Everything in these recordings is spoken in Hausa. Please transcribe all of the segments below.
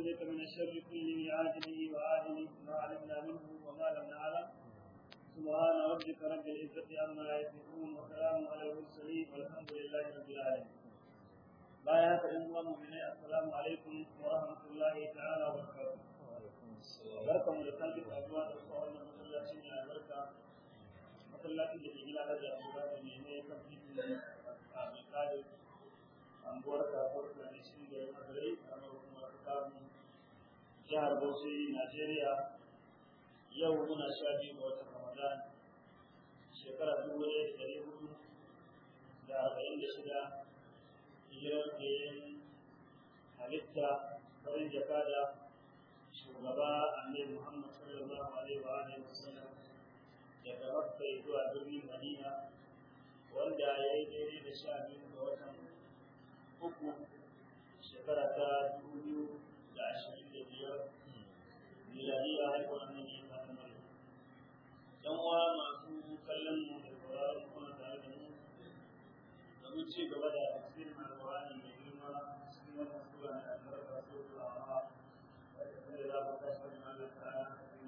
بك من الشر كله عاجله وآجله ما علمنا منه وما لم نعلم سبحان ربك رب العزة عما يصفون وسلام على المرسلين والحمد لله رب العالمين bayan haka ɗan uwan mu'minai assalamu alaikum wa rahmatullahi ta'ala wa barakatuh barkamu da sake saduwa da kuma wannan masallaci mai albarka masallacin da ke gina da jagora da ne ne kan titin a misali anguwar kasuwar da ne shi da makarai a kuma kamun jihar Bauchi Najeriya yau muna sha biyu ga watan Ramadan shekara dubu ɗaya da ɗari hudu da arba'in da shida hijirar da yin halitta farin jakada shugaba annabi Muhammad sallallahu alaihi wa alihi wasallam daga Makka zuwa birnin Madina wanda ya yi daidai da sha biyu ga watan uku shekara ta dubu biyu da ashirin da biyar miladiya haihuwar annabi Isa ta Maryam. Yan uwa masu kallon mu da sauraron kuma tare da mu domin ci gaba da tafsirin alƙur'ani mai girma cikin wannan sura na albarka sura al-A'raf wanda za mu tashi da Allah ta'ala cikin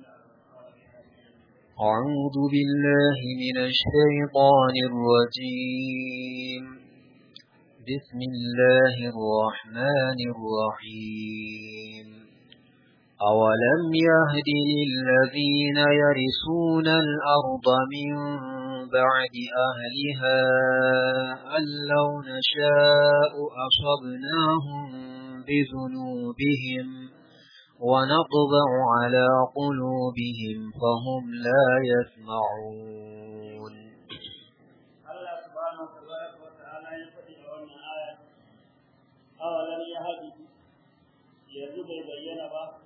أعوذ بالله من الشيطان الرجيم بسم الله الرحمن الرحيم أولم يهد للذين يرثون الأرض من بعد أهلها أن لو نشاء أصبناهم بذنوبهم ونطبع على قلوبهم فهم لا يسمعون الله سبحانه وتعالى يقول لنا آية أولم يهد يزيد بين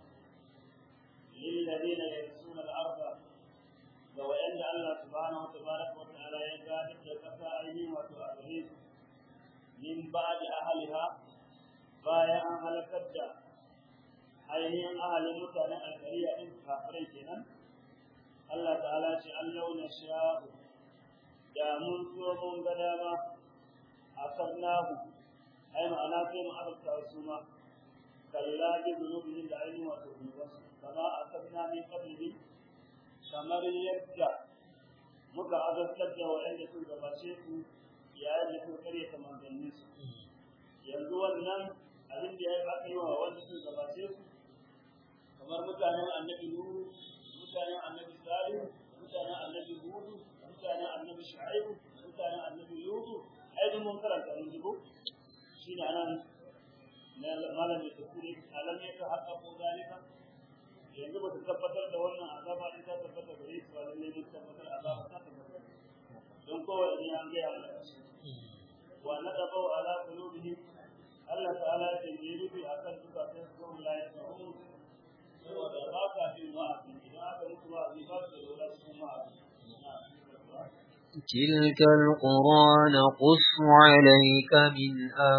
للذين يرثون الأرض لو أن الله سبحانه وتبارك وتعالى يجاهد كفائهم وتؤذيه من بعد أهلها بايع أهل كدا ainihin ahalin mutanen alkariya ɗin kafirai kenan Allah ta'ala ce an launa sha'u da mun so mun ga dama a sarnahu ai ma'ana sai mu azabta su ma kalla bi zunubihim da ainihin wato zunubansu kama a sarna min qablihi kamar yadda muka azabtar da waɗanda sun gabace su yayin da suka karyata manzanninsu yanzu wannan abin da ya aka yi wa wanda sun gabace su kamar mutanen annabi Nuhu, mutanen annabi Salihu, mutanen annabi Hudu, mutanen annabi Shu'aibu, mutanen annabi Lutu, ai duk mun karanta mun jibo shine anan na malam da tafsiri alam ya ka haka ko zalika yanzu ba ta tabbatar da wannan azaba din ta tabbata gare su ba lalle ne tabbatar azaba ta tabbata don kowa ne an ga ya wa nadabu ala qulubihim Allah ta'ala ya yi rubi akan zukatan su la yasma'un saboda ba ka jin wa'azi idan aka mutu wa'azi ba su da lura cikin wa'azi تلك القرى نقص عليك من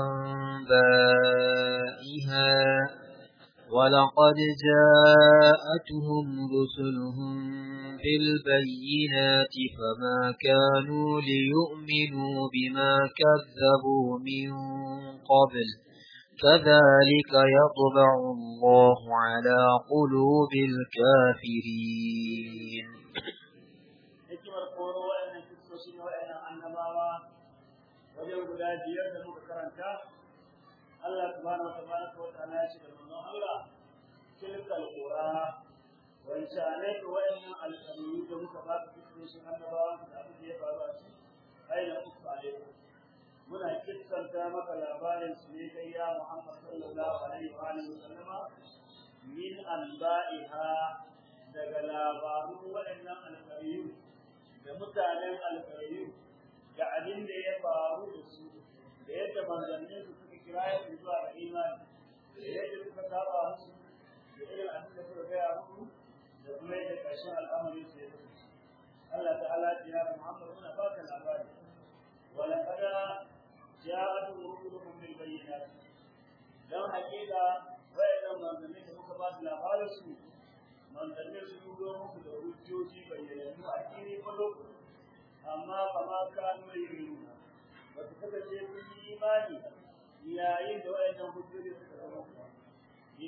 أنبائها ولقد جاءتهم رسلهم بالبينات فما كانوا ليؤمنوا بما كذبوا من قبل كذلك يطبع الله على قلوب الكافرين hikimar koro wa'annan kristoci ne wa'annan annabawa wajen guda biyar da muka karanta Allah subhanahu wa tabaraka wa ta'ala ya ce da manzon Allah tilkal qura wancanai da wa'annan alƙalu da muka ba su kristocin annabawa da abin da ya faru a ciki aina uku alaikum muna kissanta maka labarin su ne kai ya Muhammad sallallahu alaihi wa alihi wasallama min anba'iha daga labarun waɗannan alƙariyu da mutanen alƙariyu da abin da ya faru da su da yadda manzannin su suka kira ya zuwa ga imani da yadda suka saba musu da irin abin da suka gaya musu da kuma yadda ƙarshen al'amarin su ya kasance Allah ta'ala ya Muhammad muna baka labari ولقد جاءتهم رسلهم بالبينات dan hakika wayannan manzanni da muka ba su labarin su manzanni su zo muku da hujjoji bayyanannu a kiri kwallo amma kama kanu yi ba su kasance sun yi imani yayin da wayannan hujjoji suka zama ku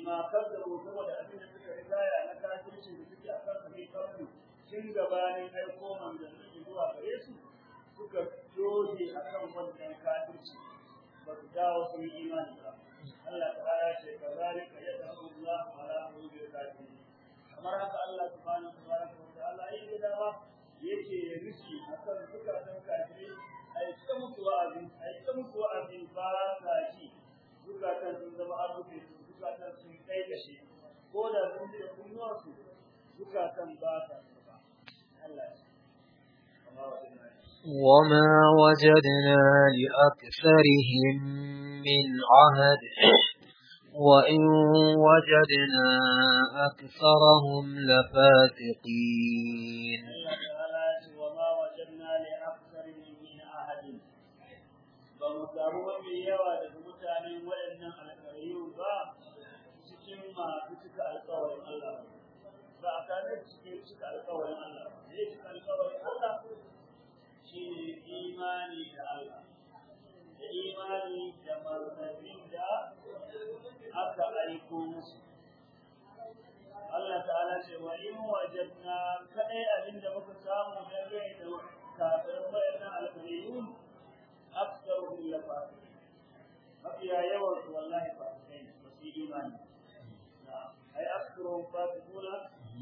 bima kazzabu saboda abin da suka rigaya na kafirci da suke a kan sabai kawai tun gabanin aiko manzanni zuwa gare su suka doge a kan wannan kafirci ba su dawo sun yi imani ba Allah ta'ala ce ka zalika ya tabu Allah ala qulubil kafirin kamar haka Allah subhanahu wa ta'ala yayi da dama yake ya rishi akan zukatan kafirai ai ta mutu wa'azi ai ta mutu wa'azi ba sa ji zukatan sun zama an rufe su zukatan sun kai kashe ko da sun ji da kunnuwar su zukatan ba sa su ba Allah ya وما وجدنا لأكثرهم من عهد وإن وجدنا أكثرهم لفاسقين وما وجدنا لأكثرهم من عهد بمسامو mafi yawa daga mutanen waɗannan alƙariyu ba cikin masu cika alƙawarin Allah ba a kanar cikin cika alƙawarin Allah ne cika alƙawarin Allah shi imani da Allah da imani da manzannin da aka aiko musu Allah ta'ala ce wa in wajadna kadai abin da muka samu na gai da kafirin wayannan alƙaliyun aksaru illa fasiqin mafiya yawan su wallahi fasikai ba su imani ai aksaru fasiquna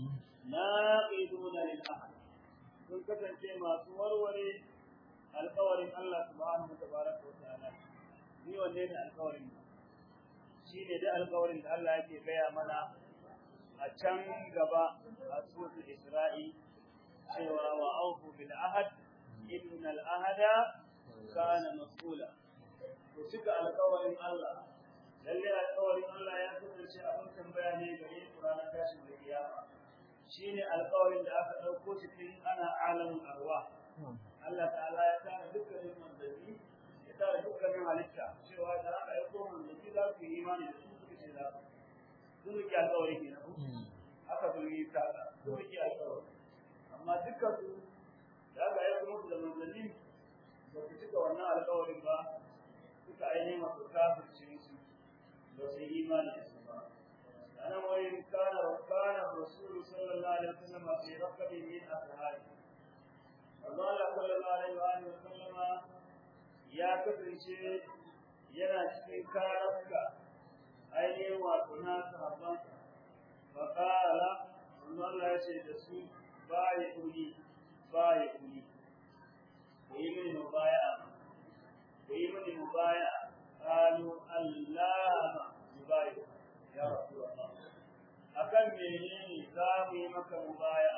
naqiduna lil ahd sun kasance masu warware alƙawarin Allah subhanahu wa tabaraka wa ta'ala ni wanne ne alƙawarin shi ne da alƙawarin da Allah yake gaya mana a can gaba a suratul Isra'i cewa wa aufu bil ahad innal ahada kana mas'ula to cika alƙawarin Allah lalle alƙawarin Allah ya kasance abin tambaya ne gare ku ranar tashin da kiyama shine alƙawarin da aka ɗauko shi tun ana alamin arwa Allah ta'ala ya tara dukkanin manzanni ya tara dukkanin halitta cewa da aka aiko manzanni za su yi imani da su suka ce za su sun rike alƙawari ke nan aka sun yi kasa sun rike alƙawari amma dukkan su da aka aiko musu da manzanni ba su cika wannan alƙawarin ba suka ainihin masu kafirce su ba su yi imani da su ba أنا وإن كان كان الرسول صلى الله عليه وسلم في ركب من أصحابه Allah sallallahu alaihi wa alihi wasallam ya kasance yana cikin karafka ainihin wato na sahabban fa qala Allah ya ce da su bai kuni bai kuni ku yi mini mubaya ku yi mini mubaya qalu Allah mubaya ya rasulullah akan menene za mu yi maka mubaya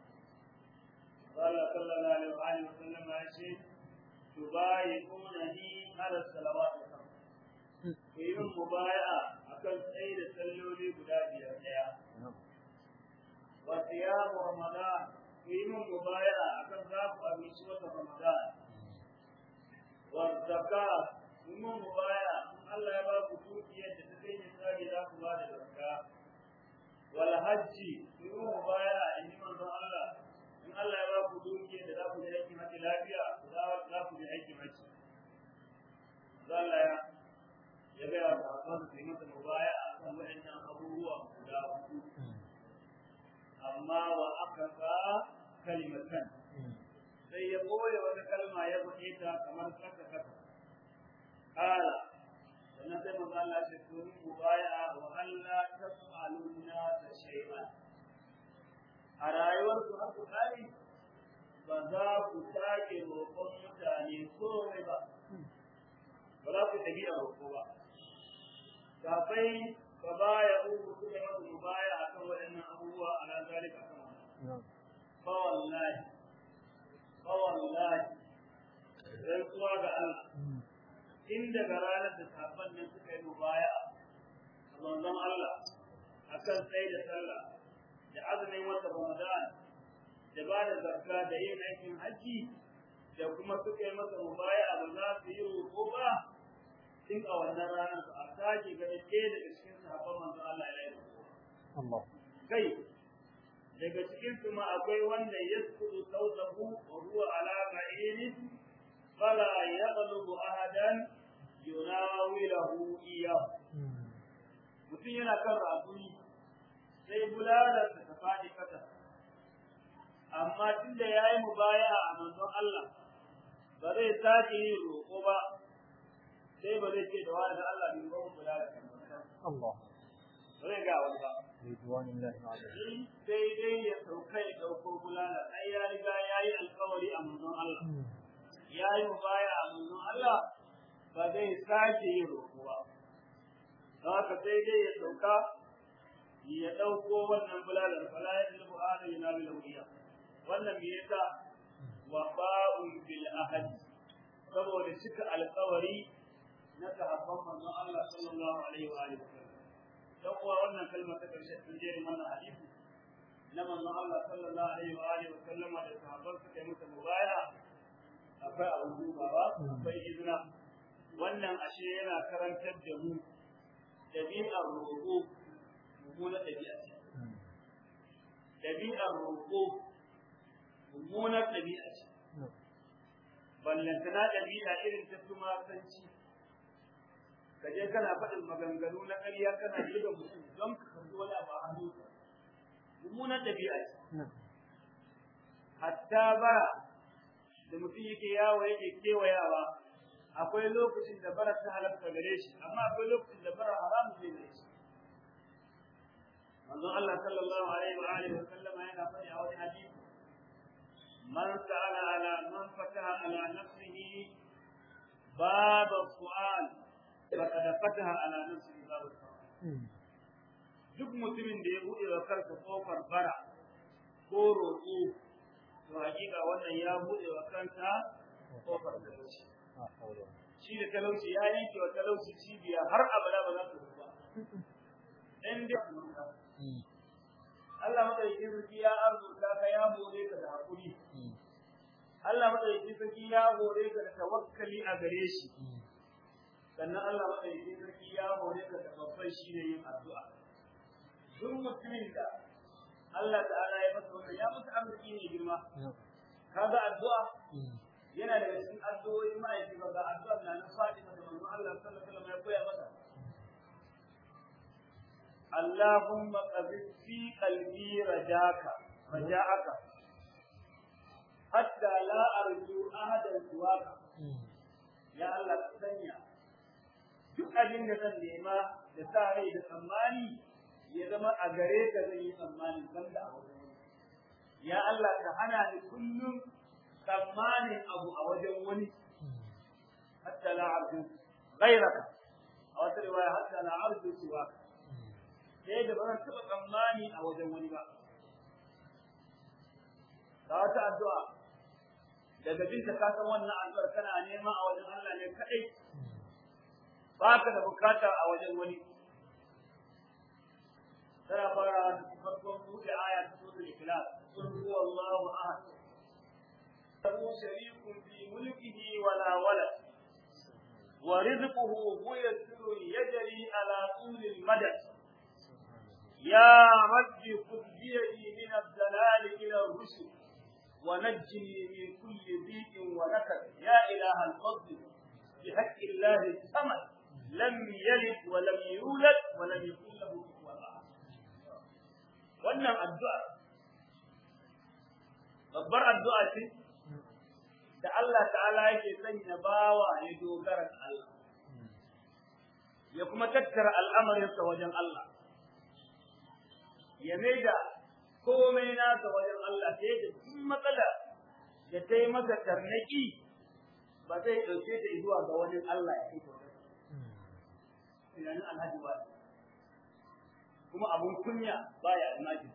قال صلى الله عليه وآله وسلم يقول تبايعونني على الصلوات الخمس في مبايعة أكل سيد سلولي بلادي الحياة وصيام رمضان في مبايعة أكل ذاك أبي سوة رمضان والزكاة في مبايعة الله يبارك فيك يتسكين الثاني ذاك بعد الزكاة والحج في مبايعة إنما الله in Allah ya ba ku dukiya da za ku je aikin haji lafiya za ku je aikin haji Allah ya ya ga wa sahabban su yi masa mubaya a kan waɗannan abubuwa guda hudu amma wa aka ka kalimatan sai ya boye wata kalma ya faɗe ta kamar saka kasa kala sannan sai manzo Allah ya ce to mubaya wa Allah tas'aluna ta shay'an a rayuwarsu har ku kare ba za ku sake roƙon mutane komai ba ba za ku tafi a roƙo ba kafai ba ba ya uku suka yi masu baya a kan waɗannan abubuwa a ran zalika kan wannan ba wallahi ba wallahi rantsuwa ga Allah in daga ranar da sabon nan suka yi mubaya a manzon Allah akan tsaye da sallah da azumin wata Ramadan da ba da zakka da yin aikin haji da kuma suka yi masa mubaya ba za su yi roƙo ba tun a wannan ranar su a sake ganin ɗaya daga cikin sahabban manzo Allah ya yi roƙo. Kai daga cikin su ma akwai wanda ya sukudu sautahu wa huwa ala ba'irin fala yaqlubu ahadan yunawilahu iyyahu mutum yana kan rakuni sai bulalar ta faɗi kasa amma tunda ya yi mubaya a manzon Allah ba zai sake yin roƙo ba sai ba zai ce da wani da Allah bai roƙo bulalar ta Allah ba zai ga wani ba ridwanillahi alaihi shi sai dai ya sauka ya ɗauko bulalar ai ya riga ya yi alkawari a manzon Allah ya yi mubaya a manzon Allah ba zai sake yin roƙo ba don haka sai dai ya sauka ya ɗauko wannan bulalar fala ya zilbu ana yana bil wuya wannan me yasa wafa'un bil ahad saboda cika alƙawari na sahabban manzon Allah sallallahu alaihi wa alihi wasallam dan kuwa wannan kalmar ta karshe sun je wannan hadisi na manzon Allah sallallahu alaihi wa alihi wasallam da sahabban suka yi masa mubaya akwai abin dubawa akwai izina wannan ashe yana karantar da mu ɗabi'ar roƙo mummunar ɗabi'a ce. Ɗabi'ar roƙo mummunar ɗabi'a ce. Ballantana ɗabi'a irin ta tumasanci. Ka je kana faɗin maganganu na ƙarya kana yi da mutum don ka karɓi wani abu a hannu. Mummunar ɗabi'a ce. Hatta bara da mutum yake yawo yake kewayawa akwai lokacin da bara ta halatta gare shi amma akwai lokacin da bara haramun ne gare shi manzon Allah sallallahu alaihi wa alihi wa sallama yana faɗi a wani hadisi man sa'ala ala man fataha ala nafsihi bab su'al faqad fataha ala nafsihi bab su'al duk mutumin da ya buɗe wa kansa kofar bara ko roƙo to hakika wannan ya buɗe wa kansa kofar talauci shi da talauci ya yanke wa talauci cibiya har abada ba za su ba in dai Allah madaukakin sarki ya arzuta ka ya hore ka da hakuri Allah madaukakin sarki ya hore ka da tawakkali a gare shi sannan Allah madaukakin sarki ya hore ka da babban shine yin addu'a duk mutumin da Allah ta'ala ya masa wannan ya masa arziki ne girma kaga addu'a yana daga cikin addu'o'i ma'aiki ba ga addu'a na na Fatima da manzon Allah sallallahu alaihi wasallam ya koya mata اللهم قذف في قلبي رجاك رجاءك حتى لا أرجو أحدا سواك يا الله تسنيا duk abin da zan nema da sa rai da tsammani ya zama a gare ka zan yi tsammani ban da abu ya Allah ka hana ni kullum tsammanin abu a wajen wani hatta la arju ghayraka a wata riwaya hatta la arju siwaka sai da ba zan taɓa tsammani a wajen wani ba. Ga wata addu'a, daga binta ka san wannan addu'ar kana nema a wajen Allah ne kaɗai, ba ka da bukata a wajen wani. Tana fara da farkon buɗe aya ta sura Ikhlas, Qul huwallahu ahad. Lahu sharikun fi mulkihi wala walad. ورزقه هو يسر يجري على طول المدد يا رب خذ بيدي من الضلال إلى الرشد ونجني من كل ضيق ونكد يا إله الفضل بحق الله الصمد لم يلد ولم يولد ولم يكن له كفوا أحد wannan addu'a babbar addu'a ce da Allah ta'ala yake sanya bawa ya dogara da Allah ya kuma tattara al'amarinsa wajen Allah ya maida komai nasa wajen Allah sai da duk matsala da ta yi masa tarnaki ba zai ɗauke ta zuwa ga wani Allah ya kai ta tunanin alhaji ba kuma abun kunya baya almajiri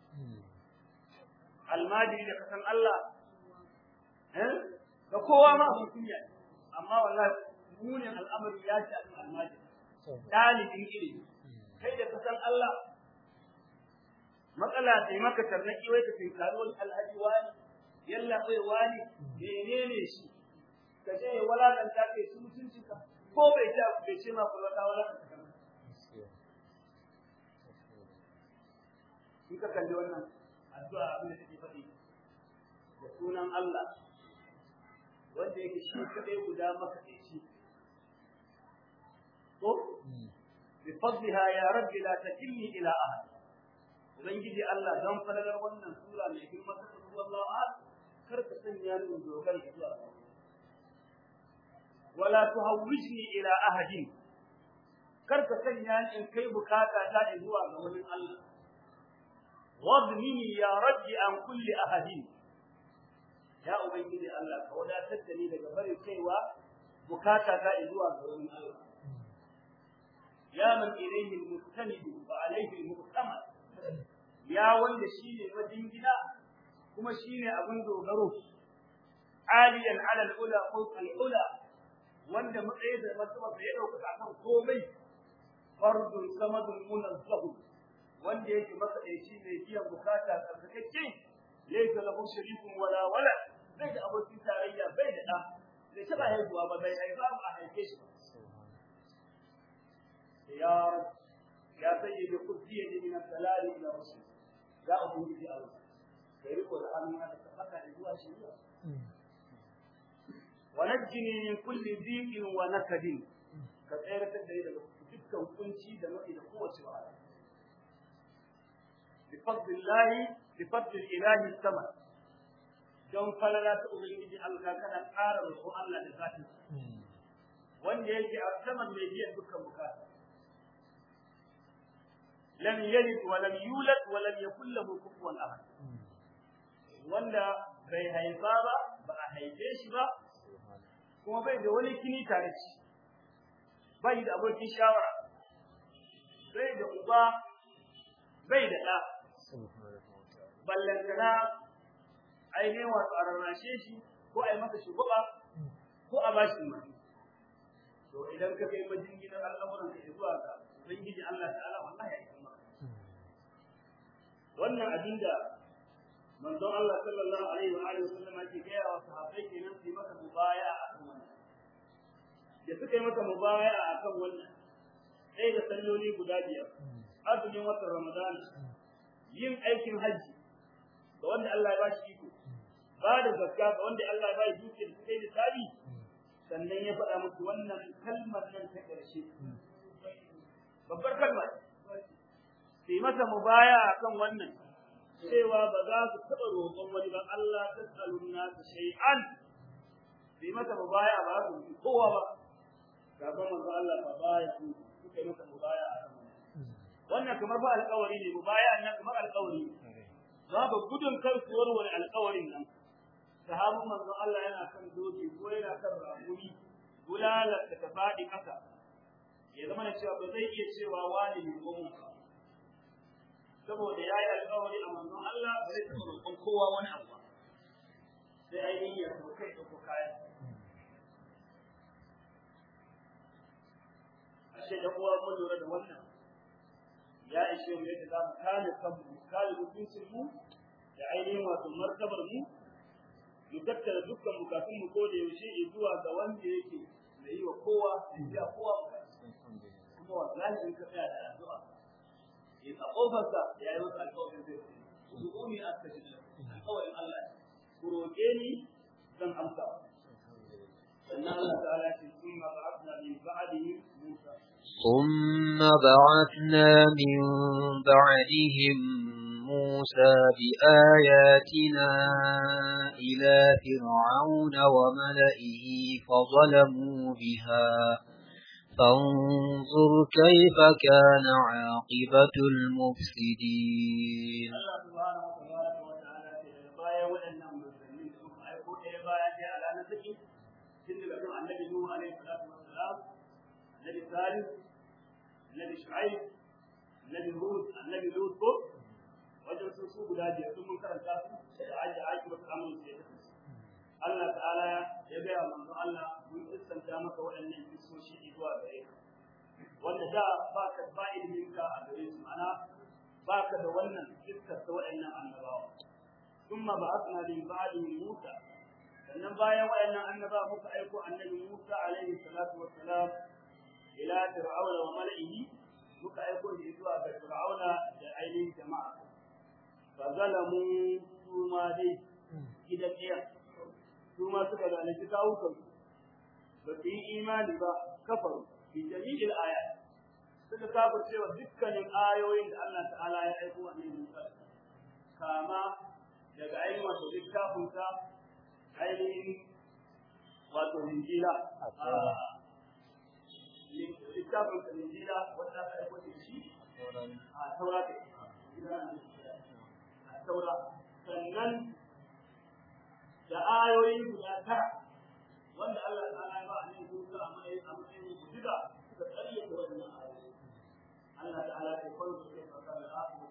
almajiri da kasan Allah ga kowa ma abun kunya amma wallahi munin al'amari ya ci almajiri ɗalibin ilimi kai da kasan Allah matsala sai maka tarnaki wai ka tinkari wani alhaji wani yalla bai wani menene shi ka je ya walakanta kai su mutunci ka ko bai ta bai ce ma kullu ta walakanta ka in ka kalli wannan addu'a abin da take faɗi da sunan Allah wanda yake shi kadai guda maka shi ko بفضلها يا رب لا تكلني إلى أحد ubangiji Allah don falalar wannan sura mai girma ta tafi wallahu ahad kar ka sanya ni in dogara ga zuwa wala tuhawwijni ila ahadin kar ka sanya ni in kai bukata ta zuwa ga wani Allah wadnini ya rabbi an kulli ahadin ya ubangiji Allah ka wadatar da ni daga barin kaiwa bukata ta zuwa ga wani Allah ya man ilayhi al-mustanid wa alayhi al-muqtamad ya wanda shine majingina kuma shine abin dogaro aliyan ala al-ula fawqa al-ula wanda matsayi da martaba ya dauka kan komai fardun samadun munazzah wanda yake makadaici mai biyan bukata tsarkakeke laysa lahu sharikun wala wala bai da abokin tarayya bai da da bai taba haihuwa ba bai haifa ba a haife shi ba ya ya sayyidi qudiyya min al-dalal ila rusul ya ubangiji Allah kai riko da hannu da tabbata da zuwa shari'a wa najjini min kulli dhiqin wa nakadin ka tsayar da ni daga dukkan kunci da nau'i da kowace wahala bi fadlillahi bi fadli ilahi sama don falala ta ubangiji Allah kana ƙara roƙon Allah da zatin wanda yake a saman mai biyan dukkan bukata لم يلد ولم يولد ولم يكن له كفوا احد wanda bai haifa ba ba a haife shi ba kuma bai da wani kini tare shi bai da abokin shawara bai da uba bai da ɗa ballantana ainihin wasu a rarrashe shi ko a yi masa shugaba ko a bashi umarni to idan ka kai majinginar al'amuran ka zuwa ga ubangiji Allah ta'ala wallahi ya yi wannan abin da manzon Allah sallallahu alaihi wa alihi wasallam yake gaya wa sahabbai kenan su yi masa mubaya akan wannan da suka yi masa mubaya akan wannan sai da salloli guda biyar azumin watan Ramadan yin aikin hajji ga wanda Allah ya bashi iko ba da zakka ga wanda Allah ya bashi dukiya da kai da tabi sannan ya faɗa musu wannan kalmar nan ta ƙarshe babbar kalmar su yi masa mubaya akan wannan cewa ba za su taɓa roƙon wani ba Allah ta tsalun nasu shay'an su yi masa mubaya ba su yi kowa ba gaban manzo Allah ba baya su suka yi masa mubaya akan wannan wannan kamar ba alƙawari ne mubaya nan kamar alƙawari za ba gudun kar su warware alƙawarin nan sahabin manzo Allah yana kan doki ko yana kan ramuni bulalar da ta faɗi ƙasa ya zama da cewa ba zai iya cewa wani ne ko mun saboda ya yi alƙawari a manzon Allah ba zai taɓa roƙon kowa wani abu ba sai ainihin ya so kai ɗauko kayan ashe da uwa mun lura da wannan ya ishe mu yadda za mu kare kanmu mu kare mutuncin mu da ainihin wato martabar mu mu tattara dukkan bukatun mu ko da yaushe zuwa ga wanda yake mai yi wa kowa da biya kowa kuma wallahi in ka tsaya da addu'a in a kofarsa ya yi masa alƙawarin zai ku du'uni astajib lakum alƙawarin Allah ku roƙe ni zan amsa sannan Allah ta'ala ce thumma ba'athna min ba'dihi Musa ثم بعثنا من بعدهم موسى بآياتنا إلى فرعون وملئه فظلموا بها فانظر كيف كان عاقبة المفسدين Allah subhanahu wa ta'ala ce daga baya waɗannan manzanni da suka aiko ɗaya baya ɗaya a ranar saki tun daga kan annabi Nuhu alaihi salatu wassalam annabi Salih annabi Shu'aib annabi Hud annabi Lut ko wajen su su guda biyar sun mun karanta su da aji aiki ba su amince da su Allah ta'ala ya gaya manzo Allah mun iskanta maka waɗannan kisoshi zuwa gare ka wanda da ba ka ba ilimin ka a gare su ma'ana ba ka da wannan iskar ta waɗannan annabawa thumma ba'athna min ba'di Musa sannan bayan waɗannan annabawa muka aiko annabi Musa alaihi salatu wassalam ila fir'auna wa mala'ihi muka aiko shi zuwa ga fir'auna da ainihin jama'a fa zalamu su ma dai gidan ɗaya su ma suka zalunci kawukan ba su yi imani ba kafaru fi jami'il ayat suka suka kafirce wa dukkanin ayoyin da Allah ta'ala ya aiko wa annabi Musa kama daga ainihin wato littafinsa ainihin wato injila littafin da injila wanda aka aiko da shi a taura da a taura sannan da ayoyi guda tara wanda Allah ta'ala ya ba a nan Musa a matsayin a matsayin mujiza suka tsalle da wannan ayoyi Allah ta'ala ya kwanta da fasa da asu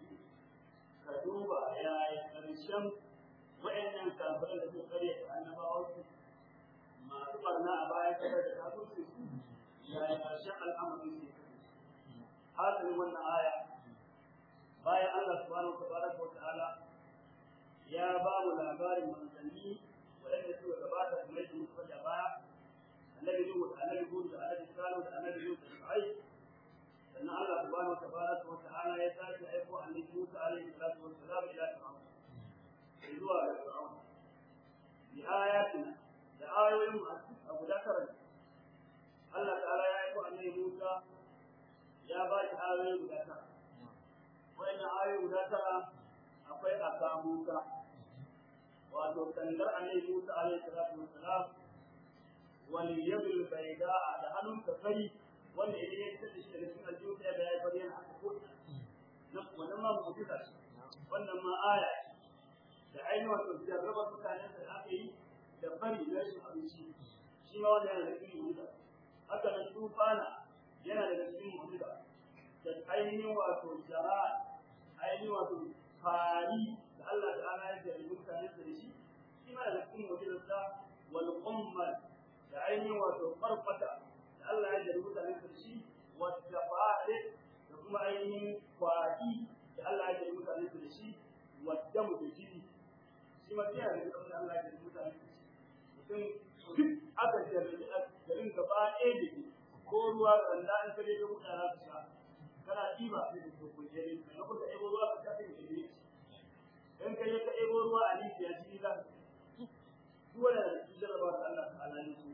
ka duba yaya karshen wa'annan kafirai da suka karya da annabawansu masu barna a baya kada da kafirci yaya karshen al'amarin ne hasalin wannan aya bayan Allah subhanahu wa ta'ala ya ba mu labarin manzanni waɗanda suka gabata da mai musu da baya annabi Nuhu da annabi Hud da annabi Salihu da annabi Lut da Shu'aib sannan Allah subhanahu wa ta'ala ya sake aiko annabi Musa alaihi salatu wa salam ila Fir'aun zuwa ga Fir'aun bi ayatina da ayoyin masu a guda tara Allah ta'ala ya aiko annabi Musa ya ba shi ayoyi guda tara wannan ayoyi guda tara akwai aka Musa wato sandar annabi Musa alaihi salatu wassalam wal yadul bayda da hannun ka fari wanda idan ya tafi shi daga cikin aljihu sai ga ya fari yana haka ko na wannan ma mu'jiza wannan ma aya da ainihin wato jarraba mutanen da aka yi da fari da rashin abinci shi ma wanda yana da cikin mu'jiza haka nan tufana yana daga cikin mu'jiza da ainihin wato jara ainihin wato fari da Allah ta'ala ya jari mutane da shi shi ma daga cikin mu'jizarsa wal ummal da ainihin wato farfata da Allah ya jari mutane da shi wadda fa'ale da kuma ainihin kwaki da Allah ya jari mutane da shi wadda mu da jini shi ma sai da kuma Allah ya jari mutane da shi mutum duk aka jari garin gaba ɗaya da ke ko ruwa randa an kare da mutane za su sha kana ɗiba sai da ke kujere na kuka ɗebo ruwa ka sha sai da ke in ka je ka ɗebo ruwa a rijiya shi za su wanda da su jarraba da Allah ta ala su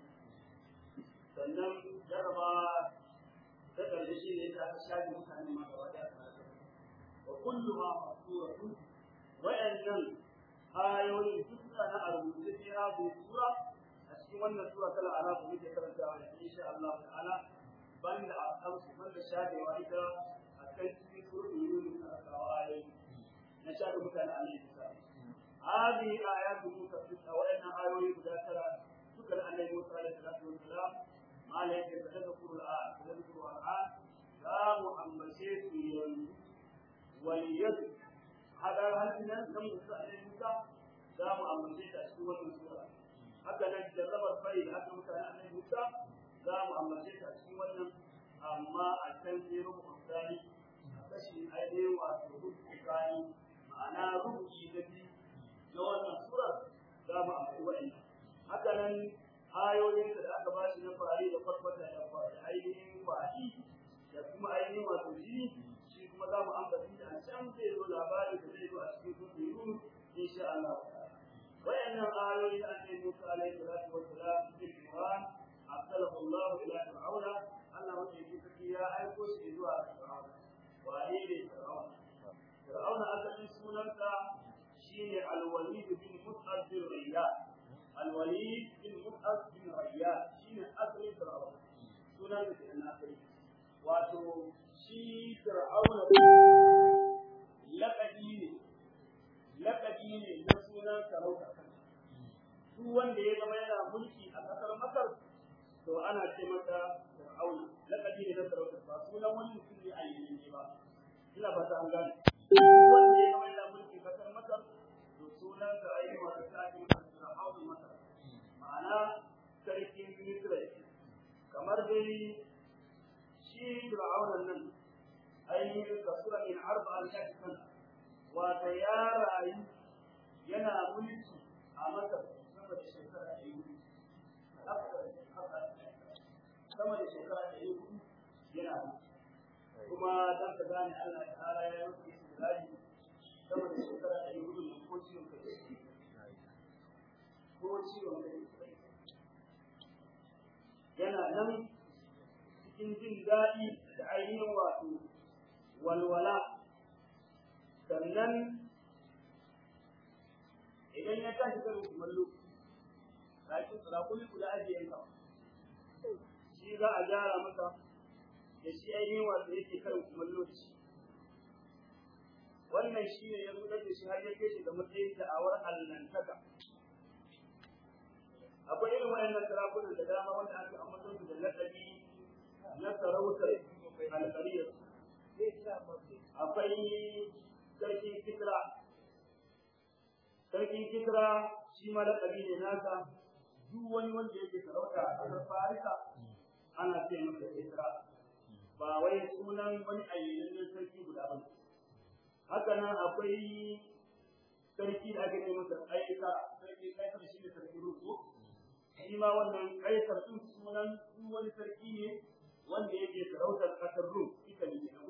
sannan jarraba ta ƙarshe shi ne ta shafi mutane ma gaba ɗaya ta wa kullu ma masuratu wa'annan ayoyin duk suna na a rubuce fi hadhihi sura a cikin wannan sura ta al-araf muke karantawa da insha Allah ta'ala banda a kamsu banda shafewa ita a kan cikin suratul yunus a kawo ayoyi na shafi mutane a nisa هذه آيات موسى في وإن آيوي بداترا شكر أن موسى عليه الصلاة والسلام ما لك تذكر الآن تذكر الآن لا محمد سيد وليد هذا هل من لم موسى عليه موسى لا محمد سيد أشكو المسورة هكذا جرب الفريد هكذا مثلا أن موسى لا محمد سيد أشكو أما التنزيل الثاني أكشف أيديهم وأسلوب الثاني ma'ana rubuci da biyu na wannan surar za mu amfani wa'in haka nan ayoyin da aka ba shi na fari da farfata da ainihin faɗi da kuma ainihin wato jini shi kuma za mu ambaci da can zai zo labari da zai zo a cikin sunan yunus insha Allah wayannan ayoyi da ake musu alaihi salatu wassalam cikin Qur'an arsalahu Allah ila fir'auna Allah wanda yake saki ya aiko shi zuwa fir'auna wane ne fir'auna fir'auna asalin sunansa shine al-walid bin mus'ab bin riyad al-walid bin mus'ab bin riyad shine asalin fir'auna sunan da ke asali wato shi fir'auna laqabi ne laqabi ne na sunan sarauta duk wanda ya zama yana mulki a kasar masar to ana ce masa fir'auna laqabi ne na sarauta ba sunan wani mutum ne a yanzu ba ina ba ta an gane wanda ya zama yana mulki kasar masar to sunan sa ayi wata sa'in fir'auna masar ma'ana sarkin misra kamar dai shi fir'auna nan ainihin kasura min arba'a mi'ati sana wata ya rayu yana mulki a masar sama da shekara ɗari hudu sama da shekara ɗari hudu yana kuma dan ka gane Allah ya tsara ya yi istirahi sama da shekara ɗari hudu ne ko ciwon kai ko ciwon kai yana nan cikin jin daɗi da ainihin wato walwala sannan idan ya tashi karin kumallo lakin rakuli guda ajiye ka shi za a gyara masa da shi ainihin wato yake karin kumallo da shi wannan shi ne ya zuɗar da shi har ya kai shi ga matsayin da'awar allantaka akwai irin waɗannan sarakunan da dama wanda aka ambaton su da lakabi na sarautar alƙariyar akwai sarkin kisra sarkin kisra shi ma lakabi ne nasa duk wani wanda yake sarauta a ƙasar farisa ana ce masa kisra ba wai sunan wani ayyanannen sarki guda ba haka nan akwai sarki da ake ce masa aika sarki kaisar shi ne sarki ruku shi ma wannan kaisar din sunan duk wani sarki ne wanda yake sarautar kasar rum ita ne na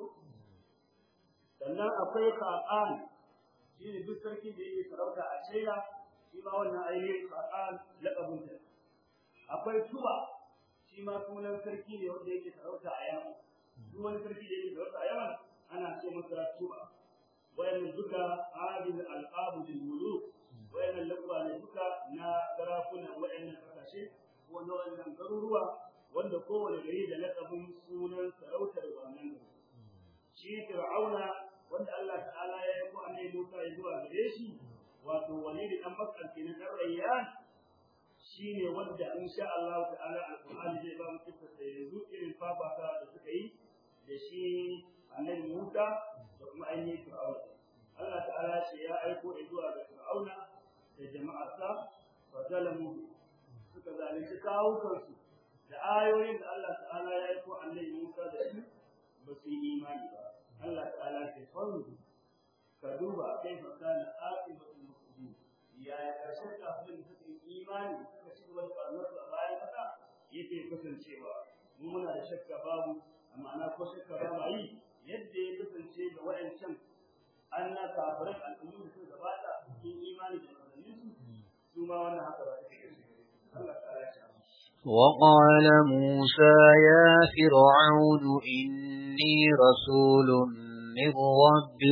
sannan akwai ka'an shi ne duk sarki da yake sarauta a shaida shi ma wannan ainihin ka'an laƙabin ta akwai tuba shi ma sunan sarki ne wanda yake sarauta a yaman duk wani sarki da yake sarauta a yaman ana ce masa tuba wayannan duka adil al'abu lil muluk wayannan laqaba ne duka na sarakunan wayannan kasashe ko na wayannan garuruwa wanda kowane gari da laqabin sunan sarautar wannan gari shi fir'auna wanda Allah ta'ala ya yi ko annabi Musa ya zuwa gare shi wato walidi dan bakkan kenan dan rayyan shine wanda insha Allah ta'ala alqur'ani zai ba mu kissa da yanzu irin fafata da suka yi da shi annabi Musa da kuma ainihin fir'auna Allah ta'ala ce ya aiko zuwa ga fir'auna da jama'arsa wa zalamu suka zalunci kawukansu da ayoyin da Allah ta'ala ya aiko annabi Musa da shi ba su yi imani ba Allah ta'ala ce fanzu ka duba kai fa kana aqibatul mufsidin ya ya karshen kafin da suka yi imani suka ci gaba da barnar a bayan kasa yake kasancewa mu muna da shakka babu amma na ko shakka ba ma yi yadda ya kasance da waɗancan an na kafiran al'ummu da suka gabata sun imani da manzanninsu su ma wannan haka ba Allah ta'ala ya وقال موسى يا فرعون إني رسول من رب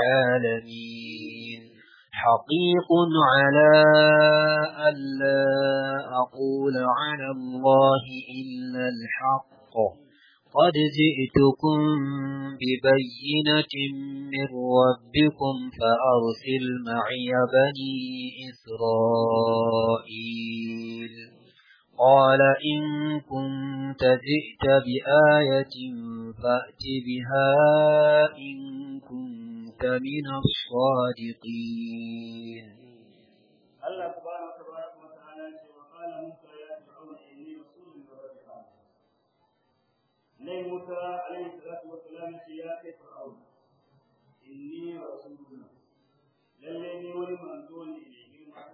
العالمين حقيق على ألا أقول على الله إلا الحق قد جئتكم ببينة من ربكم فأرسل معي بني إسرائيل قال إن كنت جئت بآية فأت بها إن كنت من الصادقين الله سبحانه وتبارك وتعالى وقال موسى يا فرعون إني رسول من رب العالمين نبي موسى عليه الصلاة والسلام يا فرعون إني رسول للذي ولم أنزوني إليه ما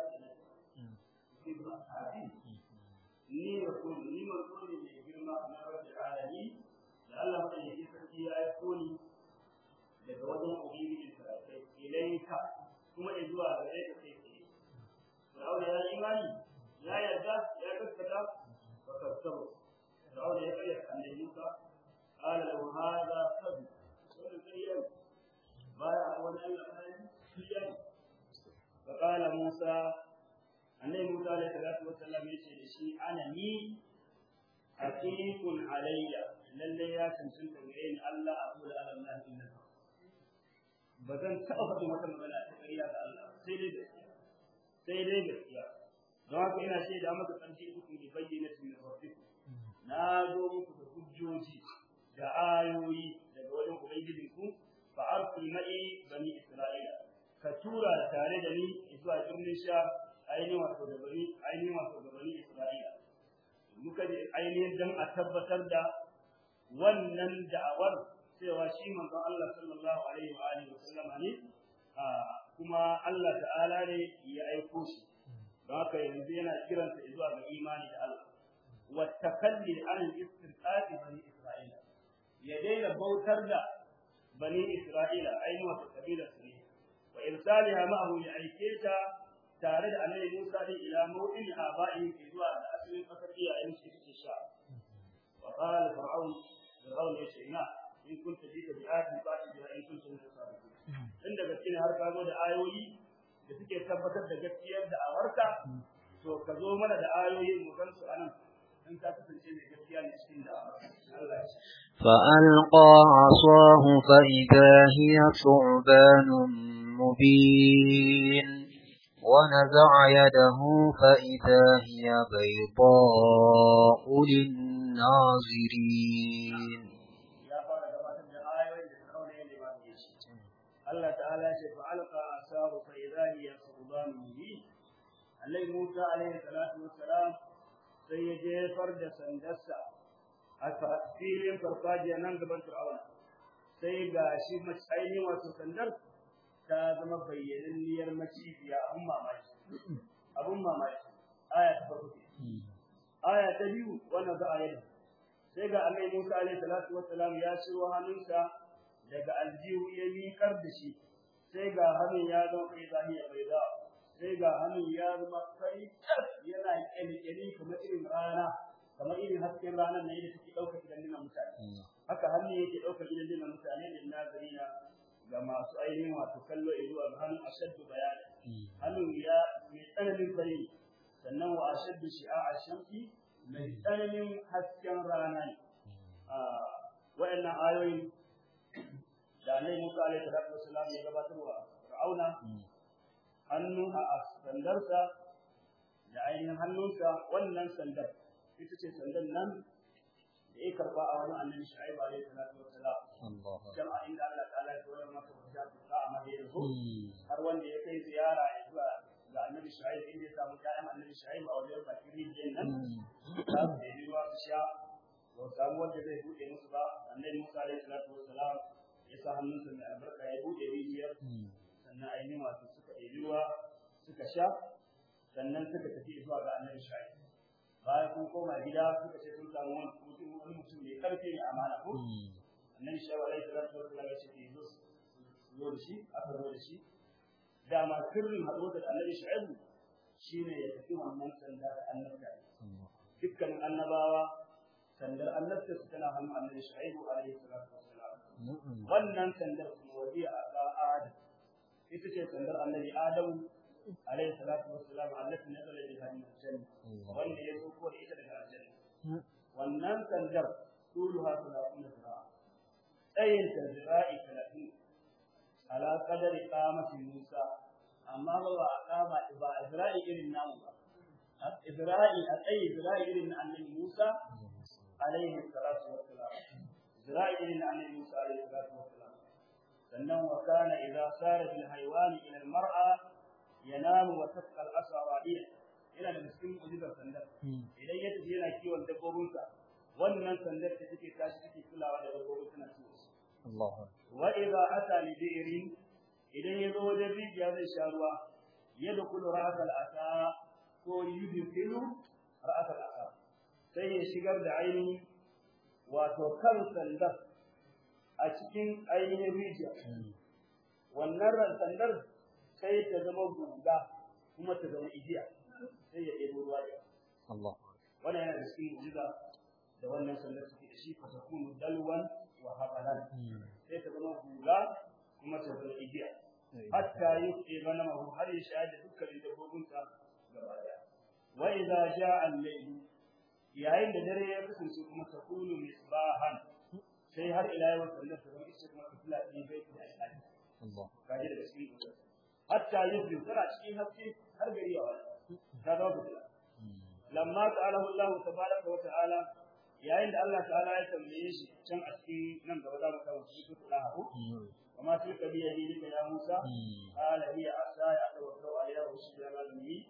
ni rasul ni manzo ne mai girma na rabbil alamin da Allah madaukakin sarki ya aiko ni daga wajen ubangiji da ilaika kuma ya zuwa gare ka kai tsaye Fir'aun ya yi imani ya yarda ya gaskata wa kasabu Fir'aun ya kare annabi Musa qala lahu hadha qad wannan kariyan baya wani Allah bayan kariyan فقال موسى annabi Musa alaihi salatu wassalam yace da shi ana ni haqiqun alayya lalle ya cancanta gare ni Allah aqulu ala Allah illa ba zan taɓa faɗin wata magana ta ƙarya ga Allah sai dai gaskiya sai dai gaskiya don haka ina shaida maka ƙarshe uku ne bayyana min rabbikum na zo muku da hujjoji da ayoyi daga wajen ubangijinku fa arsil ma'i bani isra'ila ka tura tare da ni zuwa birnin sha ainihin wato da bani ainihin wato da bani Isra'ila muka ji ainihin dan a tabbatar da wannan da'awar cewa shi manzon Allah sallallahu alaihi wa alihi wa sallama ne kuma Allah ta'ala ne ya aiko shi don haka yanzu yana kiransa zuwa ga imani da Allah wa takalli an istirqati bani Isra'ila ya daina bautar da bani Isra'ila ainihin wato kabilar su ne wa irsaliha ma'ahu ya aike ta tare da annabi Musa din ila mawdin aba'i zuwa da asalin kasar iyayen shi suke sha wa qala fir'aun fir'aun ya ce ina in kunta jita bi ayatin fa ati biha in kunta min as-sadiqin inda gaske ne har ka zo da ayoyi da suke tabbatar da gaskiyar da awarka to ka zo mana da ayoyi mu gan su anan in ka kasance mai gaskiya ne cikin da Allah ya فألقى عصاه فإذا هي ثعبان مبين ونزع يده فإذا هي بيضاء للناظرين ya fara gabatar da ayoyin da Fir'auna ya nema da shi Allah ta'ala ya ce fa alqa asahu fa idha hiya thuban mubin Annabi Musa alaihi salatu wassalam sai ya jefar da sandarsa a filin farfajiya nan gaban Fir'auna sai ga shi ainihin wato sandar ta zama bayyananniyar macibiya abun mamaki abun mamaki aya ta farko aya ta biyu wannan za a yi sai ga annabi Musa alaihi salatu wassalam ya ciro hannunsa daga aljihu ya miƙar da shi sai ga hannun ya zama kai zahiya bai za sai ga hannun ya zama kai yana kyalkyali kamar irin rana kamar irin hasken ranar na yadda take ɗaukar gidan mutane haka hannun yake ɗaukar gidan mutane da nazarina ga masu ainihin wato kallo zuwa ga hannun ashaddu bayani hannun ya mai tsananin fari sannan wa ashaddu shi'a shamsi mai tsananin hasken rana ne wa'annan ayoyin da Annabi Musa alaihi salatu wassalam ya gabatar wa Fir'auna hannu a sandarsa da ainihin hannunsa wannan sandar ita ce sandar nan da ya karba a wani annabi Shu'aib alaihi salatu wassalam jama'a inda Allah ta'ala ya koyar masa wata ta a madina ko har wanda ya kai ziyara ya zuwa ga annabi Shu'aib inda ya samu ƴaƴan annabi Shu'aib a wajen bakin rijiyar nan za su ɗebi ruwa su sha ba su samu wanda zai buɗe musu ba annabi Musa alaihi salatu wassalam ya sa hannunsa mai albarka ya buɗe rijiyar sannan ainihin wato suka ɗebi ruwa suka sha sannan suka tafi zuwa ga annabi Shu'aib bayan sun koma gida suka ce sun samu wani mutum wani mutum mai karfi mai amana ko annabi Shu'aib alaihi salatu wassalam ya ce ke zo zo da shi aka zo da shi dama sirrin haɗuwa da annabi Shu'aib shine ya tafi wannan sanda da annabta dukkanin annabawa sandar annabta su tana hannun annabi Shu'aib alaihi salatu wassalam wannan sandar kuma wadiya a Adam ita ce sandar annabi Adamu عليه الصلاة والسلام التي نزل بها من الجنة وأن يسوق إلى الجنة والنام تنجر طولها ثلاثون ذراعا أي ذراع ثلاثين على قدر قامة موسى أما هو أقام إبا إذراع إلى النام إذراع أي إذراع إلى النبي موسى عليه الصلاة والسلام إذراع إلى النبي موسى عليه الصلاة والسلام sannan wa kana idza sara bil haywani ila al mar'a yanamu wa tasqa al asa radiya yana da cikin ujizar sandar idan ya tafi yana kiwon dabbobinsa wannan sandar da take tashi take kulawa da dabbobin tana ciwo Allah wa idza ata li bi'rin idan ya zo wajen rijiya zai sha ruwa yadkhulu ra'at al asa ko yudkhilu ra'at al asa sai ya shigar da ainihin wato kan sandar a cikin ainihin rijiya wannan sandar sai ta zama guga kuma ta zama igiya sai ya ɗebo ruwa da Allah wannan yana da cikin mu'jiza da wannan sandar suke da shi fa takunu dalwan wa habalan sai ta zama guga kuma ta zama igiya hatta yuqi ganamahu har ya sha da dukkanin dabbobinsa gaba daya wa idza ja'a al-layl yayin da dare ya kasance kuma takunu misbahan sai har ila yau sallar ta zama ita kuma fitila ɗin bai ta alƙali Allah kaji daga cikin kusa hatta yuzli tana cikin haske har gari ya wani ta zama fitila lamma ta'alahu Allah tabaraka wa ta'ala yayin da Allah ta'ala ya tambaye shi can a cikin nan gaba za mu kawo shi ko da hawo وما تلك بيديك يا موسى قال هي عصاي اتوكل عليها واشهد على به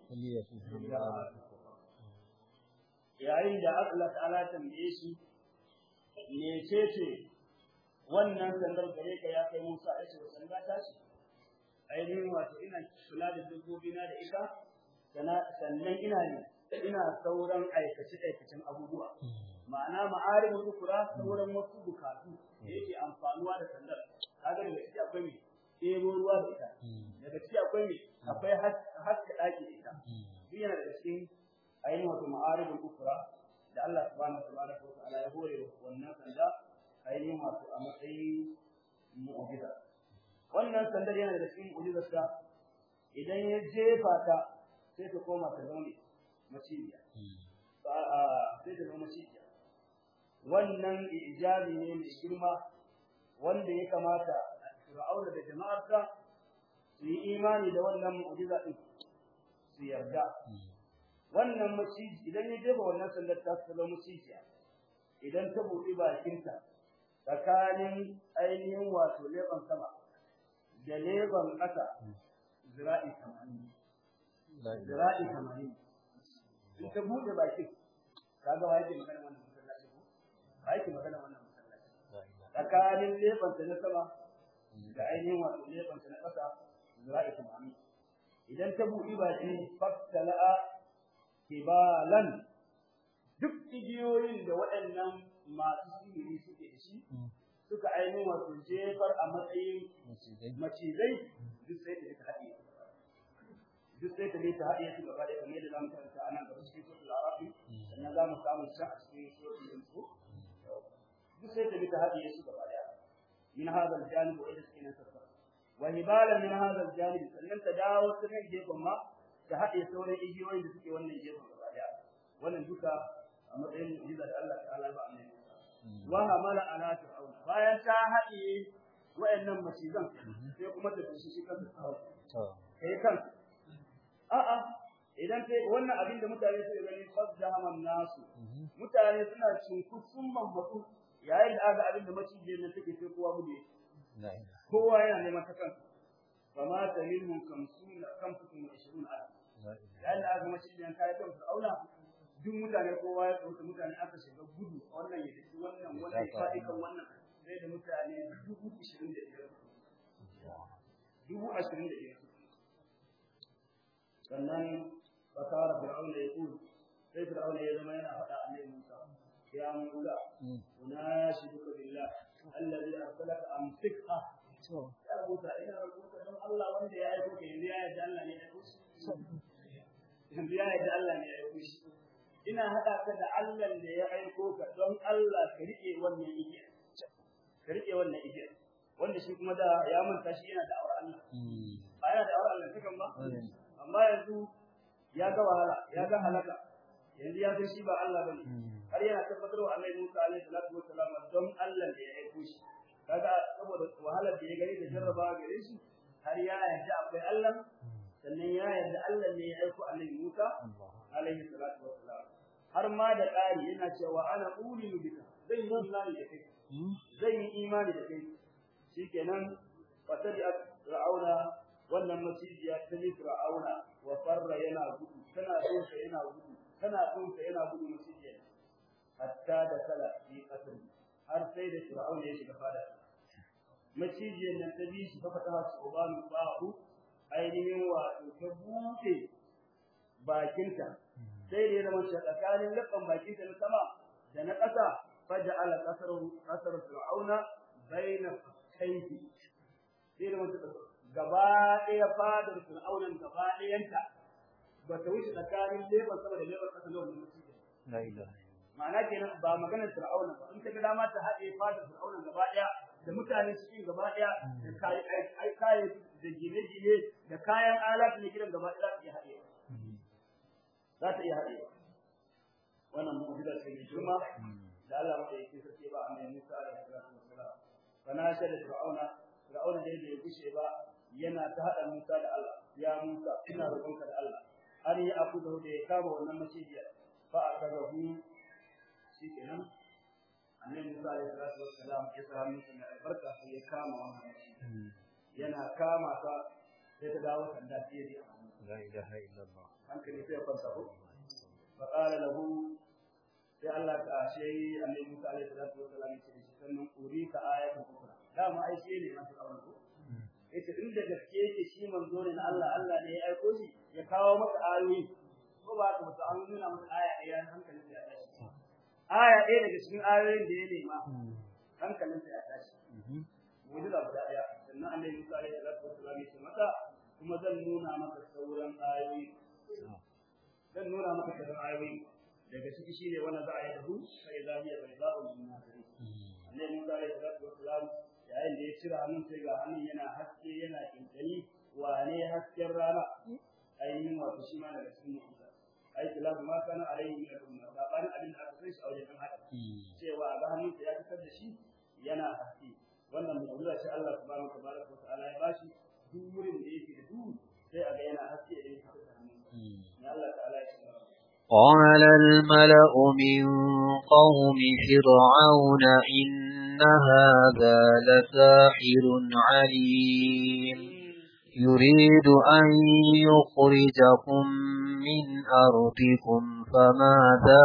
yayin da Allah ta'ala tambaye shi mecece wannan sandar gare ka ya kai Musa ya ce sanda ta ce ainihin wato ina kula da dabbobi na da ita sannan ina ne ina sauran aikace aikacen abubuwa ma'ana ma'arifin ukura sauran wasu bukatu da yake amfanuwa da sandar kaga daga ciki akwai me ɗebo ruwa da ita daga ciki akwai me akwai haska ɗaki da ita duk yana daga cikin ainihin wato ma'arifin ukura da Allah subhanahu wa ta'ala ya hore wannan sanda ainihin wato a matsayin mu'jiza wannan sandar yana da cikin mu'jizarsa idan ya jefa ta sai ta koma ta zaune maciya sai ta zama maciya wannan ijabi ne mai girma wanda ya kamata Fir'auna da jama'arsa su yi imani da wannan mu'jiza din su yarda wannan maciji idan ya jefa wannan sandar ta zama maciya idan ta buɗe bakinta tsakanin ainihin wato leban sama da leban ƙasa zira'i tamanin zira'i tamanin in ta buɗe bakin kaga wa yake magana wannan masallaci ko wa yake magana wannan masallaci tsakanin leban ta na sama da ainihin wato leban ta na ƙasa zira'i tamanin idan ta buɗe baki fattala'a kibalan duk igiyoyin da waɗannan masu sihiri suke da shi suka ainihin wato jefar a matsayin macizai duk sai ta ta haɗe duk sai ta ta haɗe su gaba ɗaya kamar yadda za mu karanta a nan gaba cikin suratul arafi sannan za mu samu can a cikin suratul yunus duk sai ta ta haɗe su gaba ɗaya min hadha al-janib wa idris kinan sassa wa hibalan min hadha al-janib sannan ta dawo ta kan gefen ma ta haɗe sauran igiyoyin da suke wannan gefen gaba ɗaya wannan duka a matsayin mu'jiza da Allah ta'ala ba annabi wa hamala ala fir'aun bayan ta haɗe wayannan macizan sai kuma ta tashi shi kansa ta kai kan a a idan sai wannan abin da mutane suka gani fasda haman nasu mutane suna cinkusun mamatu yayin da aka abin da macije nan take sai kowa gude kowa yana neman ta kansa fama ta minhum kamsuna kamsutun wa ishirun alf yayin da aka macije nan kai kan fir'auna duk mutane kowa ya tsauta mutane aka shiga gudu wannan ya tafi wannan wannan ya faɗi kan wannan sai da mutane dubu ashirin da biyar dubu ashirin da biyar sannan fasara fir'auna ya kulu sai fir'auna ya zama yana faɗa a nai musa ya musa unashiduka billah allazi arsalaka amsikha ya musa ina rubuta don Allah wanda ya aiko ka yanzu ya yarda Allah ne ya aiko shi yanzu ya yarda Allah ne ya aiko shi ina haɗa ka da Allah da ya aiko ka don Allah ka riƙe wannan igiya ka riƙe wannan igiya wanda shi kuma da ya manta shi yana da aure Allah ba yana da aure Allah cikin ba amma yanzu ya ga wahala ya ga halaka yanzu ya san shi ba Allah bane har yana tabbatar wa Allah Musa alaihi salatu wassalam don Allah da ya aiko shi kaga saboda wahalar da ya gani da jarrabawa gare shi har ya yarda akwai Allah sannan ya yarda Allah ne ya aiko Annabi Musa alaihi salatu wassalam har ma da ƙari yana cewa ana ulinu bika zan yi imani da kai zan yi imani da kai shikenan fatari'at fir'auna wannan masijiya ta ni fir'auna wa farra yana gudu tana tsoka yana gudu tana tsoka yana gudu masijiya hatta da kala fi qasr har sai da fir'auna ya shiga fada macijiyar nan ta bi shi ta fata su ubanu ba'u ainihin wato ta buɗe bakinta sai da ya zama tsakanin lakan bakinta na sama da na ƙasa faja'ala qasar qasar fir'auna baina kaifi sai da mutu gaba ɗaya fadar fir'aunan gaba ɗayanta ba ta wuce tsakanin lebar sama da lebar ƙasa na wannan mutum la ilaha ma'ana kenan ba maganar fir'auna ba in ka ga dama ta haɗe fadar fir'aunan gaba ɗaya da mutane cikin gaba ɗaya da kayan da gine-gine da kayan alat na gidan gaba ɗaya za ta iya haɗe za ta iya haɗe wannan mu'jiza ce mai girma da Allah mata yake sarki ba annabi Musa alaihi salatu wassalam kana shi da Fir'auna Fir'auna da ya gushe ba yana ta hada Musa da Allah ya Musa ina roƙonka da Allah har ya aku da ya kama wannan macijiya fa akazahu shikenan annabi Musa alaihi salatu wassalam ya sa hannunsa mai albarka sai ya kama wannan macijiya yana kama ta sai ta dawo sanda sai ya la ilaha illallah hankali sai ya kwanta ko fa qala lahu sai Allah ta ashe annabi Musa alaihi salatu wassalam ya ce sannan uri ka ayatu ukra dama ai shi ne masu auren ko yace in da gaske yake shi manzo ne na Allah Allah ne ya aiko shi ya kawo maka ayoyi ko ba ka mutu an nuna maka aya ɗaya hankalin sa ya tashi aya ɗaya daga cikin ayoyin da ya nema hankalin sa ya tashi mu'jiza guda ɗaya sannan annabi Musa alaihi salatu wassalam ya ce mata kuma zan nuna maka sauran ayoyi zan nuna maka sauran ayoyi daga ciki shine wannan za a yi dahu sai za hiya bai za'u min nasiri annabi Musa alaihi salatu wassalam yayin da ya cire hannun sai ga hannun yana haske yana kinkani wane hasken rana ainihin wato shi ma daga cikin mu'jiza ai kilabu ma kana alaihi min al-umma sabanin abin da aka sai shi a wajen kan hada cewa a ga hannunsa ya fitar da shi yana haske wannan mu'jiza ce Allah subhanahu wa ta'ala ya bashi duk wurin da yake da duhu sai a ga yana haske idan ya fitar da hannunsa ne Allah ta'ala ya ce قال الملأ من قوم فرعون إن هذا لساحر عليم يريد أن يخرجكم من أرضكم فماذا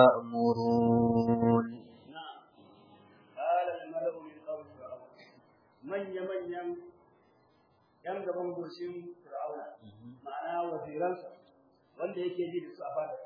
تأمرون نعم قال الملأ من قوم فرعون من يمن يم yan gaban goshin fir'auna ma'ana waziransa wanda yake ji da su a fada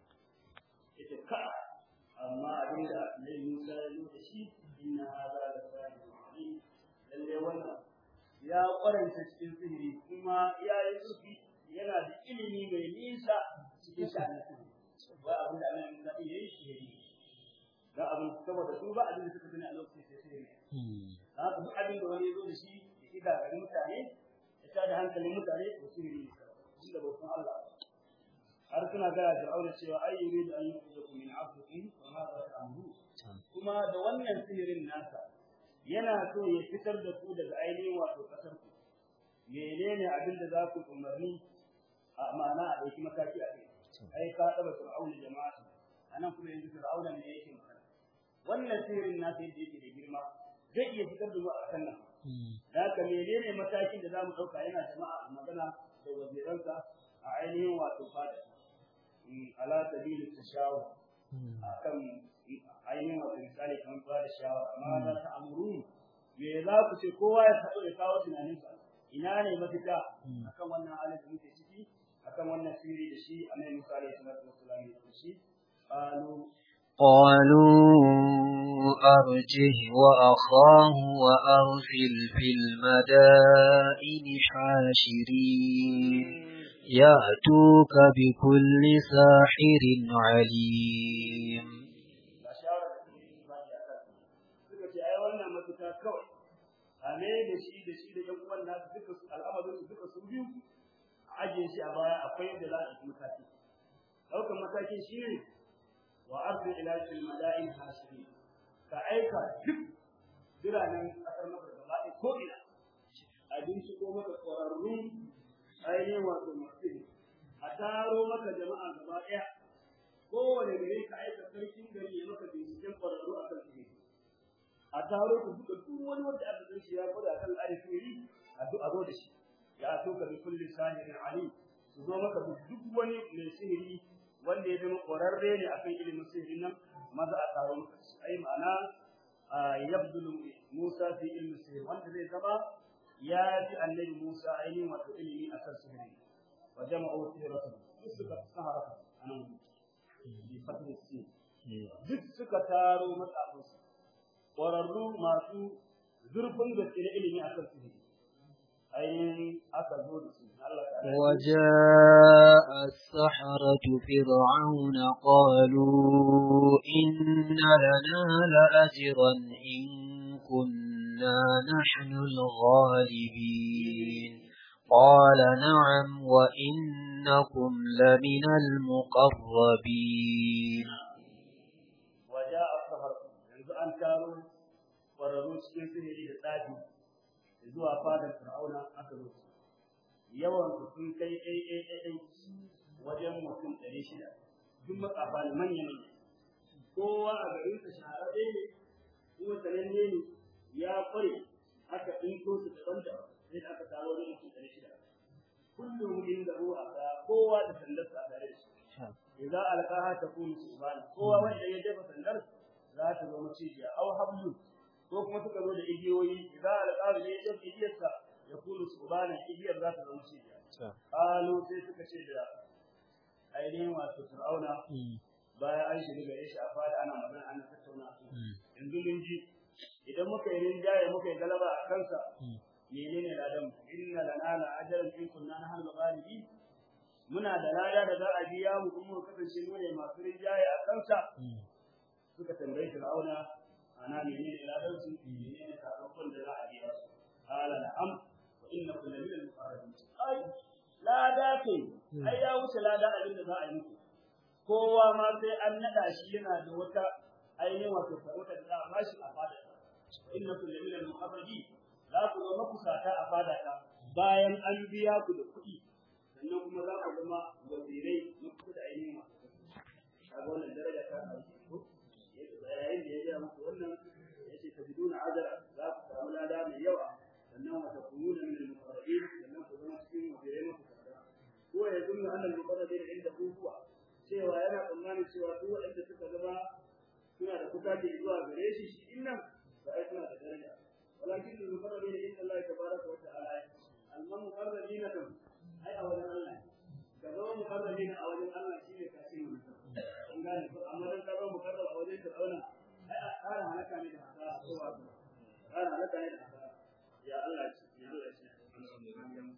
ita ka amma abin da Annabi Musa ya zo da shi inna hadha la sahibun alim lalle wannan ya kwaranta cikin sihiri kuma ya yi zurfi yana da ilimi mai nisa cikin sha'anin sihiri ba abin da Annabi Musa ya yi shi ya yi dan abin saboda su ba abin da suka sani a lokacin sai sihiri da haka duk abin da wani ya zo da shi ya shiga garin mutane ya tada hankalin mutane to sihiri ne inda ba san Allah ba har suna gaya da aure cewa ai yuridu an yukhrijakum min afdikum wa ma ta'amuru kuma da wannan sihirin nasa yana so ya fitar da ku daga ainihin wato kasar ku menene abin da za ku umarni a ma'ana a ɗauki mataki a kai ai ka taba fir'auna jama'a anan kuma yanzu fir'auna ne yake magana wannan sihirin nasa yadda yake da girma zai iya fitar da mu a ƙasar nan da haka menene matakin da za mu ɗauka yana jama'a magana da waziransa a ainihin wato fada ala sabili tashawur akan ainihin wato misali kamar ba da shawara amma za ta amuru me za ku ce kowa ya taɓa ya kawo tunaninsa ina ne mafita akan wannan halin da muke ciki akan wannan sirri da shi annabi Musa alaihi salatu wassalam ya ce shi qalu قالوا أرجه وأخاه وأرسل في المدائن حاشرين يأتوك بكل ساحر عليم ga shawara da suke ba da aka suka ce ai wannan mafita kawai a me da shi da shi da yan uwan nasu duka su al'amarin su duka su biyu a ajiye shi a baya akwai yadda za a yi mataki ɗaukar matakin shi ne wa arzu ila fil mala'in hasirin ka aika duk biranen ƙasar maka gaba ɗaya ko ina abinci ko maka ƙwararrun ainihin wato masu a taro maka jama'a gaba ɗaya kowane gare ka aika sarkin gari ya maka binciken ƙwararru a kan sihiri a taro ku duka duk wani wanda aka san shi ya gwada kan tsari sihiri a duk a zo da shi ya so ka bi kulli sahirin ali su zo maka da duk wani mai sihiri wanda ya zama ƙwararre ne akan ilimin sihirin nan maza a taro maka shi ai ma'ana yabdulu Musa fi ilmi sihir wanda zai zama ya fi annabi Musa ainihin wato ilimi akan sihiri wa jama'u sihiratu duk suka sahara anan bi fatin sin duk suka taro matsafinsu ƙwararru masu zurfin gaske na ilimi akan sihiri ainihin aka zo da su Allah ta وجاء السحرة فرعون قالوا إن لنا لأجرا إن كنا نحن الغالبين قال نعم وإنكم لمن المقربين waja a sahar yanzu an taro ƙwararru cikin sihiri da tsafi zuwa fadar fir'auna aka zo yawan su sun kai ɗai ɗai ɗai ɗai wajen mutum ɗari shida duk matsafa ne manya manya kowa a garin sa shahararre ne kuma sananne ne ya kware aka ɗinko su daban daban sai da aka taro wajen mutum ɗari shida kullum inda ruwa ka kowa da sandarsa a tare da shi idza alqaha takunu subhana kowa wanda ya jefa sandar za ta zo macijiya aw hablu ko kuma suka zo da igiyoyi idza alqaha ne ya jefa igiyarsa ya kunu subhana igiyar za ta zo macijiya qalu sai suka ce da ainihin wato fir'auna bayan an shiga gare shi a fada ana magana ana tattauna yanzu mun ji idan muka yi rinjaye muka yi galaba a kansa menene ladan inna lana la ajran in kunna nahnu ghalibin muna da lada da za a biya mu kuma mu kasance mu ne masu rinjaye a kansa suka tambayi Fir'auna ana menene ladan su menene sakamakon da za a kowa ma sai an nada shi yana da wata ainihin wato sarauta da za a bashi a fada inna kullu min al-muqarrabi za ku zama kusata a fada ta bayan an biya ku da kuɗi sannan kuma za ku zama wazirai na kuɗi da ainihin masu kaga wannan daraja ta ko yayin da ya ga muku wannan yace tabiduna ajra za ku samu lada mai yawa sannan wa takununa min al-muqarrabin sannan ku zama cikin wazirai na kusata ko ya zunna annal muqarrabin inda huwa cewa yana tsammanin cewa duk waɗanda suka zama suna da kusaci zuwa gare shi shi innan ba ai suna da daraja walakin al-muqarrabin inda Allah tabaraka wa ta'ala alman muqarrabin kan ai a wajen Allah ka zama muqarrabin a wajen Allah shine ka ce mun an gane ko amma dan ka zama muqarrab a wajen Fir'auna ai a ƙara halaka ne da hasara ko wa ƙara halaka ne da hasara ya Allah ya Allah ya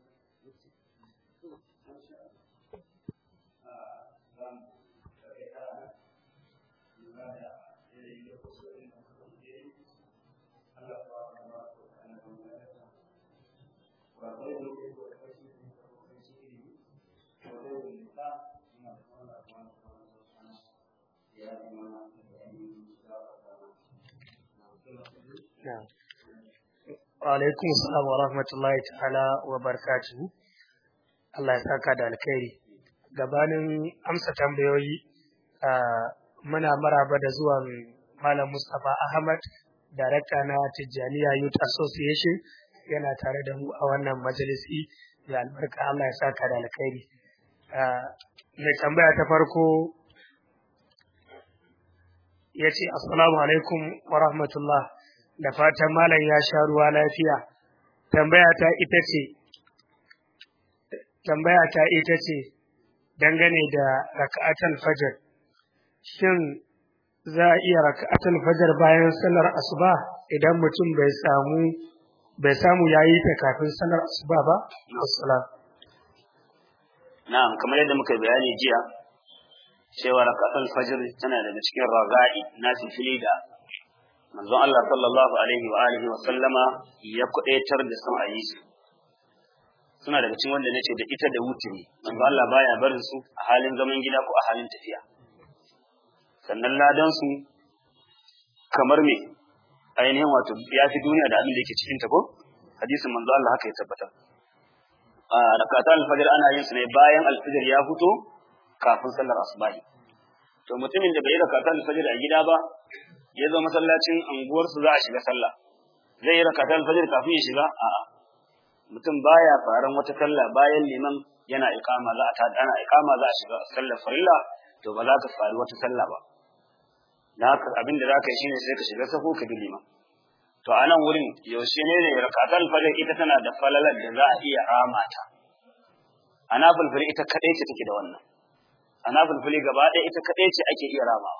alaikum salam wa rahmatullahi ta'ala wa barakatuhu Allah ya saka da alkhairi gabanin amsa tambayoyi muna maraba da zuwan Malam Mustapha Ahmad darakta na Tijjaniya Youth Association yana tare da mu a wannan majalisi da albarka Allah ya saka da alkhairi mai tambaya ta farko ya ce assalamu alaikum wa rahmatullah da fatan malam ya sha ruwa lafiya tambaya ta ita ce tambaya ta ita ce dangane da raka'atul fajr shin za a iya raka'atul fajr bayan sallar asuba idan mutum bai samu bai samu yayi ta kafin sallar asuba ba assalam na'am kamar yadda muka bayani jiya cewa raka'atul fajr tana daga cikin raga'i na fili da manzon Allah sallallahu alaihi wa alihi wa sallama ya kudaitar da sun ayi su suna daga cikin wanda nace da ita da wuturi manzon Allah baya barin su a halin zaman gida ko a halin tafiya sannan ladan su kamar me ainihin wato ya fi duniya da abin da yake cikin ta ko hadisin manzon Allah haka ya tabbata a rakatul alfajr ana yin su ne bayan alfajr ya fito kafin sallar asubahi to mutumin da bai rakatul alfajr a gida ba ya zo masallacin anguwarsu za a shiga sallah zai yi rakatul fajr kafin ya shiga a'a mutum baya faran wata sallah bayan liman yana iqama za a ta ana iqama za a shiga sallar farilla to ba za ka fari wata sallah ba da haka abin da za ka yi shine sai ka shiga sako ka bi liman to a nan wurin yaushe ne ne rakatul fajr ita tana da falalar da za a iya rama ta ana fulfuli ita kadai ce take da wannan ana fulfuli gaba ɗaya ita kadai ce ake iya ramawa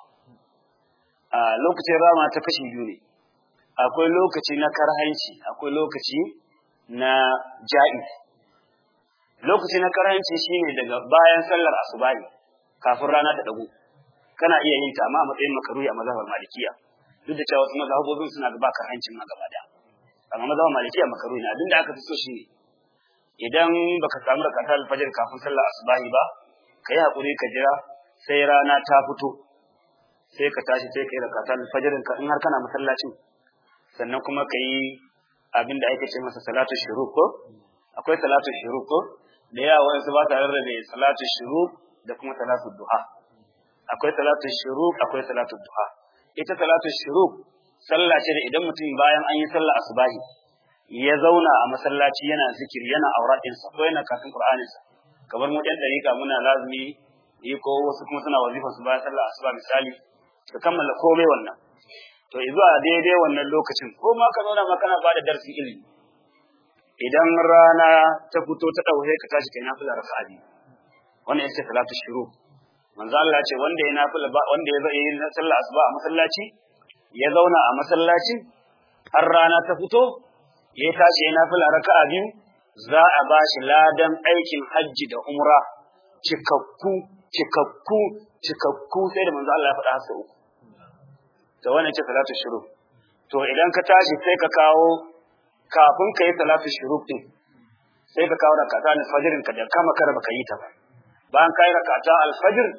a lokacin rama ta kashi biyu ne akwai lokaci na karhanci akwai lokaci na ja'i lokaci na karhanci shine daga bayan sallar asubahi kafin rana ta dago kana iya yin ta amma a matsayin makaruhi a mazhabar malikiya duk da cewa wasu mazhabobin suna gaba karhancin ma gaba daya amma mazhabar malikiya makaruhi ne abinda aka fi so shine idan baka samu rakatar alfajir kafin sallar asubahi ba kai hakuri ka jira sai rana ta fito sai ka tashi sai ka yi rakatan fajirin ka in har kana masallacin sannan kuma ka yi abin da ake ce masa salatu shuruk ko akwai salatu shuruk ko da yawa wani su ba ta rarrabe salatu shuruk da kuma salatu duha akwai salatu shuruk akwai salatu duha ita salatu shuruk sallah ce da idan mutum bayan an yi sallah asubahi ya zauna a masallaci yana zikiri yana auratinsa ko yana kafin qur'aninsa kamar mu ɗan dariƙa muna lazumi yi ko wasu kuma suna wazifa su bayan sallah asuba misali ka kammala komai wannan to zuwa daidai wannan lokacin ko ma ka zauna ma kana bada darsin ilimi idan rana ta fito ta dauke ka tashi kai nafila raka'a biyu wannan ita salatu shuru manzo Allah ya ce wanda ya nafila ba wanda ya zai yi sallah asuba a masallaci ya zauna a masallacin har rana ta fito ya tashi ya nafila raka'a biyu za a ba shi ladan aikin hajji da umra cikakku cikakku cikakku sai da manzo Allah ya faɗa hasa uku to wannan ce salatu shuru to idan ka tashi sai ka kawo kafin ka yi salatu shuru din sai ka kawo rakata al-fajr ka da kama kar baka yi ta ba bayan kai rakata al-fajr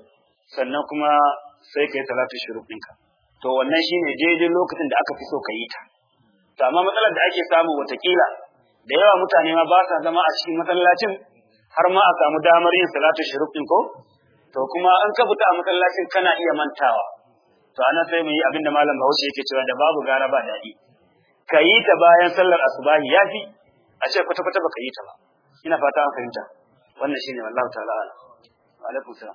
sannan kuma sai ka yi salatu shuruk ɗinka to wannan shine daidai lokacin da aka fi so ka yi ta to amma matsalar da ake samu watakila da yawa mutane ma ba sa zama a cikin masallacin har ma a samu damar yin salatu shuruk ɗin ko to kuma an ka fita a masallacin kana iya mantawa to ana sai mu yi abinda malam Bahaushe yake cewa da babu gara ba daɗi ka yi ta bayan sallar asubahi yafi a ce kwata kwata baka yi ta ba ina fata an fahimta wannan shine wallahi ta'ala ala wa alaikum salam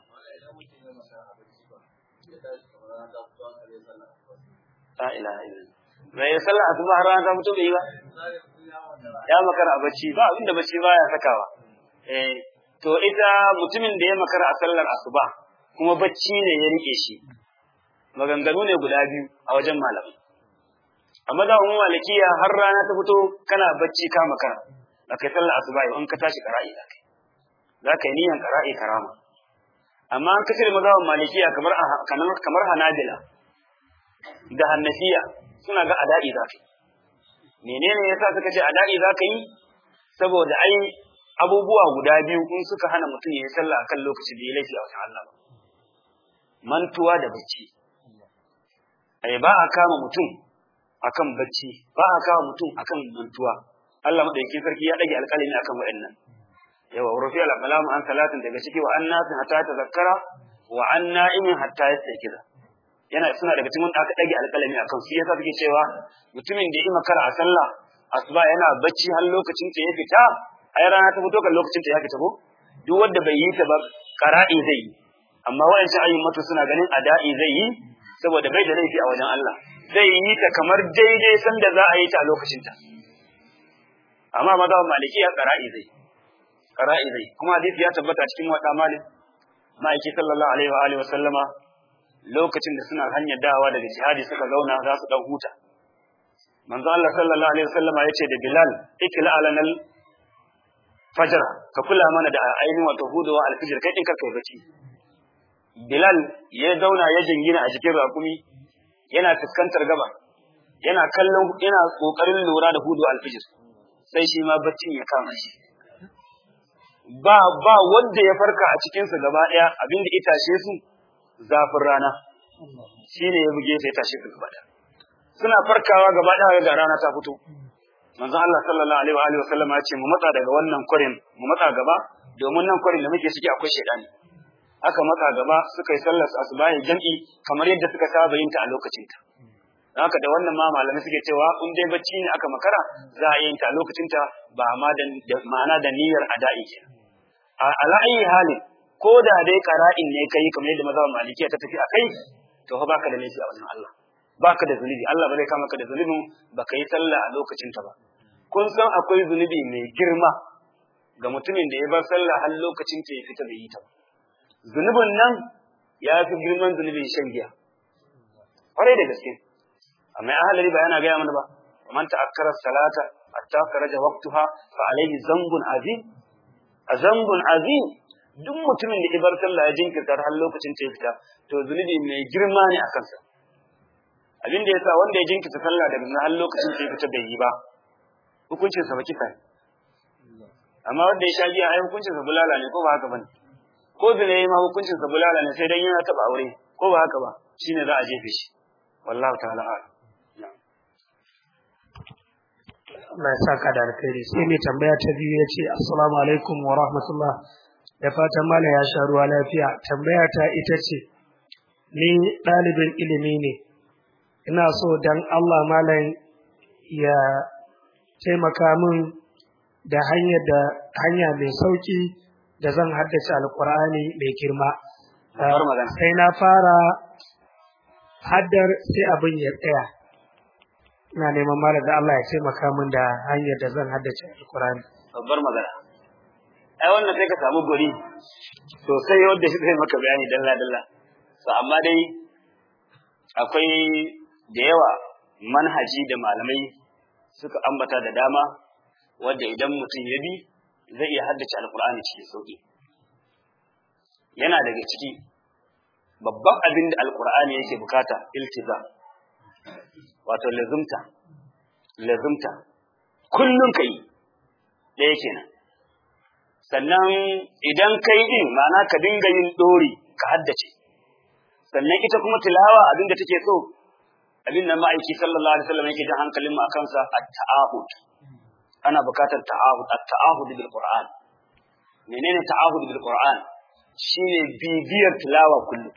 la ilaha illallah mai sallar asuba har rana ta fito bai yi ba ya makara a bacci ba abinda bacci baya sakawa eh to ita mutumin da ya makara a sallar asuba kuma bacci ne ya rike shi maganganu ne guda biyu a wajen malamai amma da umma malikiya har rana ta fito kana bacci ka makara da kai sallar asuba in ka tashi qara'i da kai za ka yi niyan qara'i karama amma an kace mazhaban malikiya kamar kamar hanabila da hannafiya suna ga ada'i za ka yi menene yasa suka ce ada'i za ka yi saboda ai abubuwa guda biyu in suka hana mutum ya yi sallah akan lokaci da ya laifi a wajen Allah mantuwa da bacci ai ba a kama mutum akan bacci ba a kama mutum akan mantuwa Allah madaukakin sarki ya dage alƙalami akan waɗannan yawa rufi al-qalam an salatin daga ciki wa annasin hatta tazakkara wa an na'imin hatta yastaykiza yana suna daga cikin wanda aka dage alƙalami akan su yasa suke cewa mutumin da ya makara a sallah asuba yana bacci har lokacin ta ya fita ai rana ta fito kan lokacin ta ya fita ko duk wanda bai yi ta ba qara'i zai yi amma wayancan ayyukan suna ganin ada'i zai yi saboda bai da laifi a wajen Allah zai yi ta kamar daidai sanda za a yi ta a lokacin ta amma mazhaban maliki ya qara'i zai qara'i zai kuma hadisi ya tabbata cikin wata malik ma'aiki sallallahu alaihi wa alihi wa sallama lokacin da suna hanyar dawa daga jihadi suka zauna za su dan huta manzo Allah sallallahu alaihi wa sallama yace da Bilal ikla alanal fajr ka kula mana da ainihin wato hudawa alfijir kai din ka kai bacci Bilal ya zauna ya jingina a cikin raƙumi yana fuskantar gaba yana kallon yana kokarin lura da hudu alfijir sai shi ma baccin ya kama shi ba ba wanda ya farka a cikin su gaba daya abinda ya tashe su zafin rana shine ya buge sai ya tashe su gaba daya suna farkawa gaba daya ga rana ta fito manzon Allah sallallahu alaihi wa alihi wasallam ya ce mu matsa daga wannan kwarin mu matsa gaba domin nan kwarin da muke ciki akwai shedani aka matsa gaba suka yi sallar asubahi jam'i kamar yadda suka saba yin ta a lokacin ta haka da wannan ma malamai suke cewa in dai bacci ne aka makara za a yi ta a lokacin ta ba ma da ma'ana da niyyar ada'i ke a ala ayi halin ko da dai qara'in ne kai kamar yadda mazhabin malikiya ta tafi akai to fa baka da laifi a wannan Allah baka da zunubi Allah ba zai kama ka da zunubin baka yi sallah a lokacin ta ba kun san akwai zunubi mai girma ga mutumin da ya bar sallah har lokacin ta ya fita bai yi ta ba zunubin nan ya fi girman zunubin shan giya kwarai da gaske amma ya halari ba yana gaya mana ba man ta'akkara salata hatta kharaja waqtaha fa alayhi zambun azim azambun azim duk mutumin da ibar sallah ya jinkirta har lokacin ta fita to zunubi mai girma ne a kansa abin da yasa wanda ya jinkirta sallah daga har lokacin ta fita bai yi ba hukuncin sa ba kisa amma wanda ya sha giya ai hukuncin sa bulala ne ko ba haka bane ko zina yayi ma hukuncin sa bulala ne sai dan yana taba aure ko ba haka ba shine za a jefe shi wallahu ta'ala a'lam Allah ya saka da alkhairi sai mai tambaya ta biyu ya ce assalamu alaikum wa rahmatullah da fatan malam ya sha ruwa lafiya tambaya ta ita ce ni ɗalibin ilimi ne ina so dan Allah malam ya taimaka min da hanyar da hanya mai sauki da zan haddace alkur'ani mai girma sai na fara haddar sai abin ya tsaya ina neman malam da Allah ya taimaka min da hanyar da zan haddace alkur'ani babbar magana ai wannan sai ka samu guri sosai wanda shi zai maka bayani dalla dalla to amma dai akwai da yawa manhaji da malamai suka ambata da dama wanda idan mutum ya bi zai iya haddace alkur'ani cikin sauki yana daga ciki babban abin da alkur'ani yake bukata iltiza wato lazumta lazumta kullum kai ɗaya kenan sannan idan kai din ma'ana ka dinga yin dori ka haddace sannan ita kuma tilawa abinda take so abin da ma'aiki sallallahu alaihi wasallam yake jan hankalin mu akan sa at-ta'ahud ana bukatar ta'ahud at-ta'ahud bil qur'an menene ta'ahud bil qur'an shine bibiyar tilawa kullum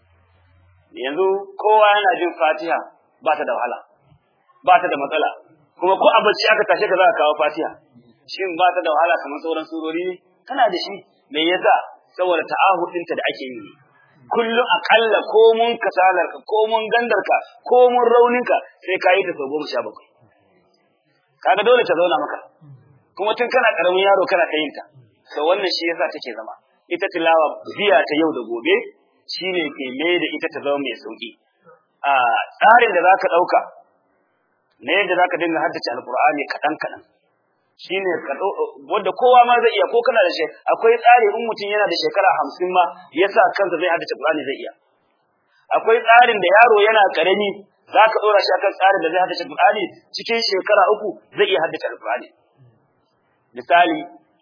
yanzu kowa yana jin fatiha ba ta da wahala ba ta da matsala kuma ko a bacci aka tashe ka za ka kawo fatiha shin ba ta da wahala kamar sauran surori ne kana da shi me yasa saboda ta'ahud ɗinta da ake yi kullum akalla ko mun kasalarka ko mun gandarka ko mun rauninka sai ka yi ta sau goma sha bakwai kaga dole ta zauna maka kuma tun kana karamin yaro kana ta yin ta to wannan shi yasa take zama ita tilawa biya ta yau da gobe shine ke mai da ita ta zama mai sauki a tsarin da zaka dauka na yadda zaka dinga haddace alqur'ani kadan kadan shine wanda kowa ma zai iya ko kana da shi akwai tsari in mutum yana da shekara hamsin ma yasa kansa zai haddace Qur'ani zai iya akwai tsarin da yaro yana karami zaka dora shi akan tsarin da zai haddace Qur'ani cikin shekara uku zai iya haddace Qur'ani misali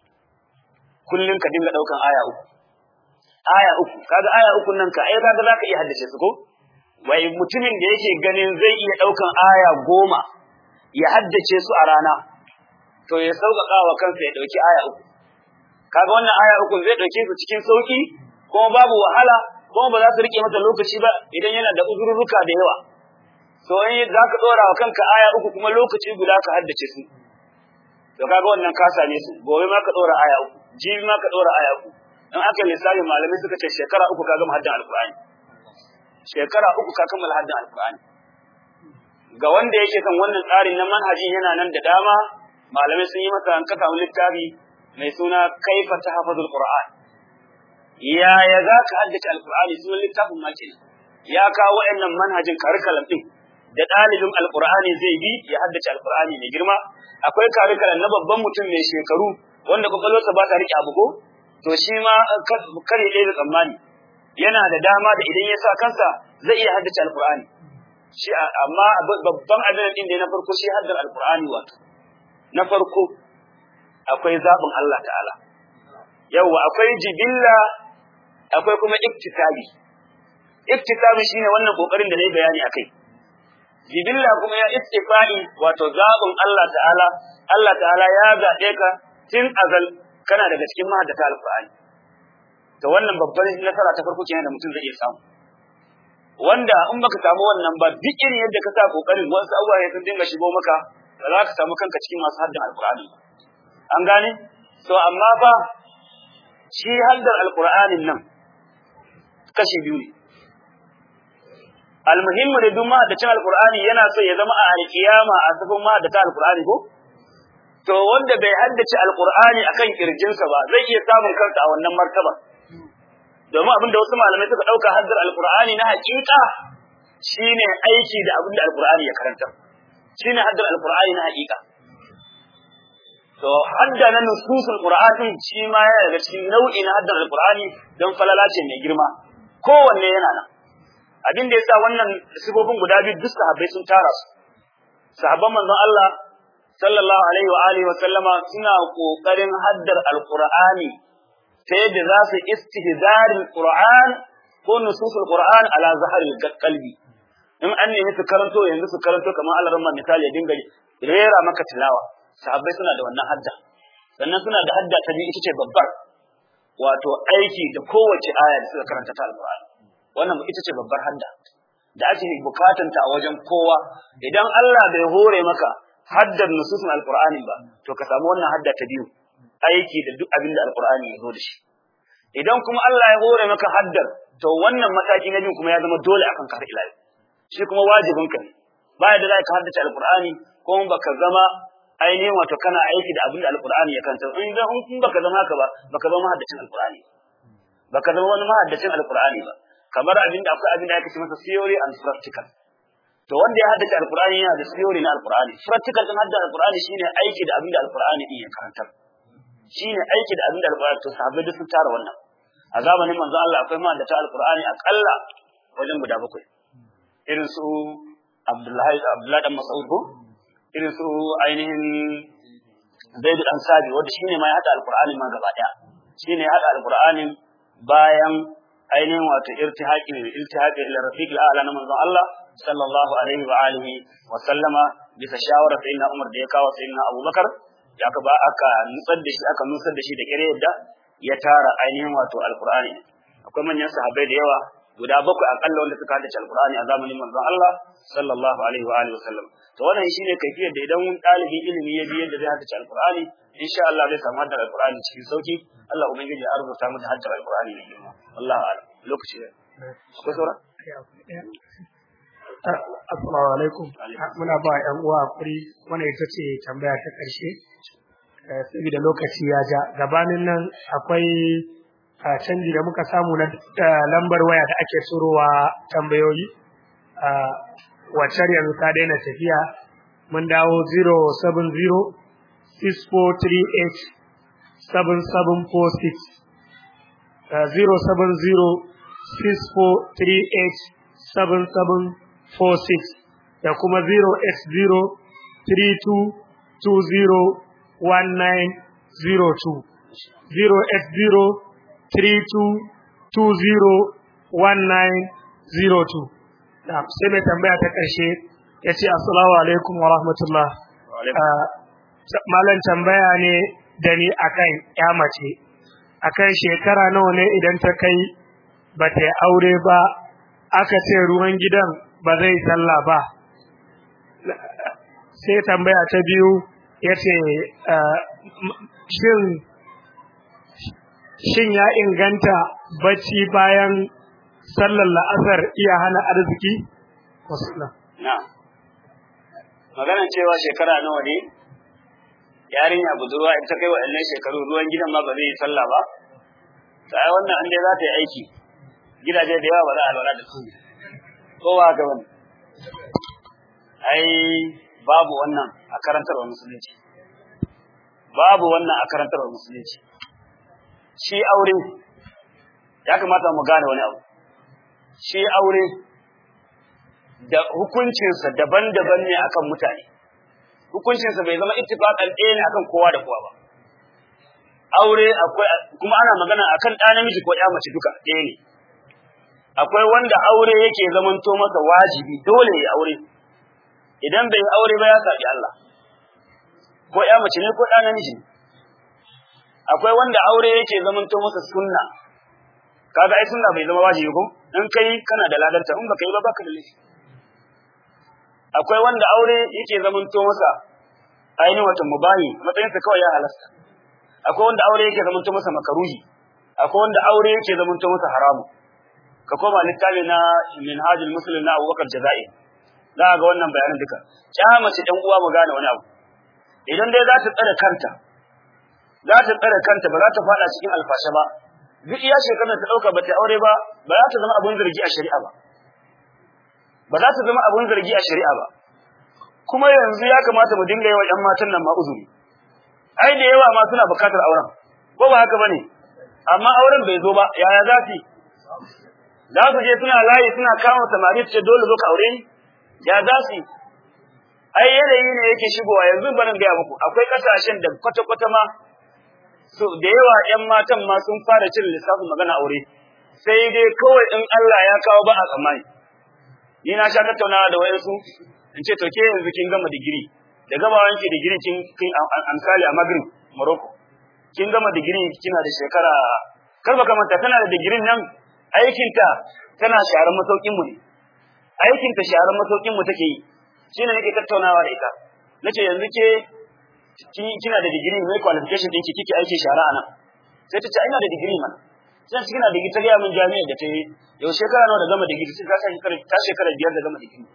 kullun ka dinga daukan aya uku aya uku kaga aya uku nan ka ai kaga zaka iya haddace su ko wai mutumin da yake ganin zai iya daukan aya goma ya haddace su a rana to ya sauƙaƙa wa kansa ya ɗauki aya uku. Kaga wannan aya uku zai ɗauke su cikin sauƙi, kuma babu wahala, kuma ba za su riƙe masa lokaci ba idan yana da uzurruka da yawa. To in za ka ɗora wa kanka aya uku kuma lokaci guda ka haddace su. To kaga wannan ka same su, gobe ma ka ɗora aya uku, jibi ma ka ɗora aya uku. In aka lissafi malamai suka ce shekara uku ka gama haddan alƙur'ani. Shekara uku ka kammala haddan alƙur'ani. Ga wanda yake kan wannan tsarin na manhajin yana nan da dama malamai sun yi masa an kasa wani littafi mai suna kaifa tahfazul qur'an yaya za ka haddace alqur'ani sunan littafin ma kenan ya kawo waɗannan manhajin karikalam din da ɗalibin alqur'ani zai bi ya haddace alqur'ani mai girma akwai karikalam na babban mutum mai shekaru wanda kwakwalwarsa ba ta riƙe abu ko to shi ma kar ya ɗaya tsammani yana da dama da idan ya sa kansa zai iya haddace alqur'ani shi amma babban abin din da na farko shi haddar alqur'ani wato na farko akwai zaɓin Allah ta'ala yawwa akwai jibilla akwai kuma iktisabi iktisabi shine wannan kokarin da nayi bayani akai jibilla kuma ya istifai wato zaɓin Allah ta'ala Allah ta'ala ya zaɓe ka tun azal kana daga cikin mahaddata alqur'ani to wannan babbar nasara ta farko kenan da mutum zai iya samu wanda in baka samu wannan ba duk irin yadda ka sa kokarin wasu abubuwa ya sun dinga shigo maka ba za ka samu kanka cikin masu haddin alkur'ani an gane to amma fa shi haddar alkur'anin nan kashi biyu ne almuhimmu da duk mahaddacin alkur'ani yana so ya zama a alkiyama a safin mahaddata alkur'ani ko to wanda bai haddace alkur'ani akan kirjinsa ba zai iya samun kansa a wannan martaba domin abin da wasu malamai suka dauka haddar alkur'ani na hakika shine aiki da abin da alkur'ani ya karanta shine haddar alqur'ani na hakika to hadda na nususul qur'ani shi ma yana daga cikin nau'i na haddar alqur'ani don falala ce mai girma kowanne yana nan abin da yasa wannan sifofin guda biyu duk sahabbai sun tara su sahabban manzon Allah sallallahu alaihi wa alihi wa sallama suna kokarin haddar alqur'ani ta yadda za su istihdaril qur'an ko nususul qur'an ala zaharil qalbi in an nemi su karanto yanzu su karanto kamar Allah ramma misali ya dinga rera maka tilawa sahabbai suna da wannan hadda sannan suna da hadda ta biyu ita ce babbar wato aiki da kowace aya da suka karanta ta alqur'ani wannan ita ce babbar hadda da ake bukatun ta a wajen kowa idan Allah bai hore maka haddar nususun alqur'ani ba to ka samu wannan hadda ta biyu aiki da duk abin da alqur'ani ya zo da shi idan kuma Allah ya hore maka haddar to wannan mataki na biyu kuma ya zama dole akan ka ila shi kuma wajibin ka ne baya da za ka haddace alqur'ani ko baka zama ainihin wato kana aiki da abin da alqur'ani ya kanta in dan in baka zama haka ba baka zama mahaddacin alqur'ani baka zama wani mahaddacin alqur'ani ba kamar abin da akwai abin da ake ce masa theory and practical to wanda ya haddace alqur'ani yana da theory na alqur'ani practical din haddace alqur'ani shine aiki da abin da alqur'ani din ya karanta shine aiki da abin da alqur'ani to sahabbai duk sun tara wannan a zamanin manzo Allah akwai mahaddata alqur'ani akalla wajen guda bakwai irin su Abdullahi Abdullahi dan Mas'ud ko irin su ainihin Zaid dan Sabi wanda shine ma ya hada alqur'ani ma gaba daya shine ya hada alqur'ani bayan ainihin wato irtihaqi iltihaqi ila rafiq al-a'la na manzon Allah sallallahu alaihi wa alihi wa sallama bisa shawarar sayyidina Umar da ya kawo sayyidina Abubakar ya ka ba aka nutsar da shi aka nusar da shi da kire yadda ya tara ainihin wato alqur'ani akwai manyan sahabbai da yawa guda bakwai akalla wanda suka haddace alqur'ani a zamanin manzon Allah sallallahu alaihi wa alihi wa sallam to wannan shine kaifiyar da idan ɗalibin ilimi ya bi yadda zai haddace alqur'ani insha Allah zai samu haddar alqur'ani cikin sauki Allah ubangiji ya arzuta mu da haddar alqur'ani ne girma wallahi a'lam lokaci ne akwai saura Assalamu alaikum. Muna ba ‘yan uwa hakuri wannan ita ce tambaya ta ƙarshe. Saboda lokaci ya ja. Gabanin nan akwai canji da muka samu na lambar waya da ake surowa tambayoyi. Wacce yanzu ta daina tafiya. Mun dawo 070 6438 7746. 070 6438 7746 da kuma 08032201902 08032201902 da sai mai tambaya ta ƙarshe ya ce assalamu alaikum wa rahmatullah malam tambaya ne da ni akan ya mace akan shekara nawa ne idan ta kai ba ta yi aure ba aka ce ruwan gidan ba zai sallah ba sai tambaya ta biyu ya ce shin ya inganta bacci bayan sallar la'asar iya hana arziki? na maganar cewa shekara nawa ne yarinya budurwa in ta kai waɗannan shekaru ruwan gidan ma ba zai yi sallah ba sai wannan an dai za ta yi aiki gidaje da yawa ba za a lura da su kowa ga wani ai babu wannan a karantarwa musulunci babu wannan a karantarwa musulunci shi aure ya kamata mu gane wani abu shi aure da hukuncinsa daban-daban ne akan mutane hukuncinsa bai zama ittifaqan ɗaya ne akan kowa da kowa ba aure akwai kuma ana magana akan ɗa namiji ko ɗa mace duka ɗaya ne akwai wanda aure yake zamanto masa wajibi dole ya aure idan bai aure ba ya saɓi Allah ko ya mace ne ko ɗa namiji ne akwai wanda aure yake zamanto masa sunna kaga ai sunna bai zama wajibi ko in kai kana da ladarta in baka yi ba baka da laifi akwai wanda aure yake zamanto masa ainihin wata mubahi matsayinsa kawai ya halasta akwai wanda aure yake zamanto masa makaruhi akwai wanda aure yake zamanto masa haramu ka koma littafi na minhajul muslim na abubakar jaza'i za ga wannan bayanan duka ya mace ɗan uwa mu gane wani abu idan dai za ta tsare kanta za ta tsare kanta ba za ta faɗa cikin alfasha ba duk iya shekarar ta ɗauka ba ta aure ba ba za ta zama abun zargi a shari'a ba ba za ta zama abun zargi a shari'a ba kuma yanzu ya kamata mu dinga yawa ƴan matan nan ma uzuri ai da yawa ma suna bukatar auren ko ba haka bane amma auren bai zo ba yaya za su za su je suna layi suna kama samari su ce dole zo ka aure ni ya za su ai yanayi ne yake shigowa yanzu barin gaya muku akwai kasashen da kwata-kwata ma so da yawa ƴan matan ma sun fara cin lissafin magana aure sai dai kawai in Allah ya kawo ba a tsammani ni na sha tattaunawa da wayansu in ce to ke yanzu kin gama digiri da gama wanke digiri kin kin amsali a Maghrib Morocco kin gama digiri kina da shekara kar baka manta tana da digirin nan aikinta tana sharar masaukin mu ne aikinta sharar masaukin mu take yi shine nake tattaunawa da ita nace yanzu ke kina da digiri mai qualification ɗinki kike aiki shara a nan sai ta ce ina da digiri mana sai ta kina da digiri ta gaya min jami'a da ta yi yau shekara nawa da gama digiri sai ta shekara ta shekara biyar da gama digiri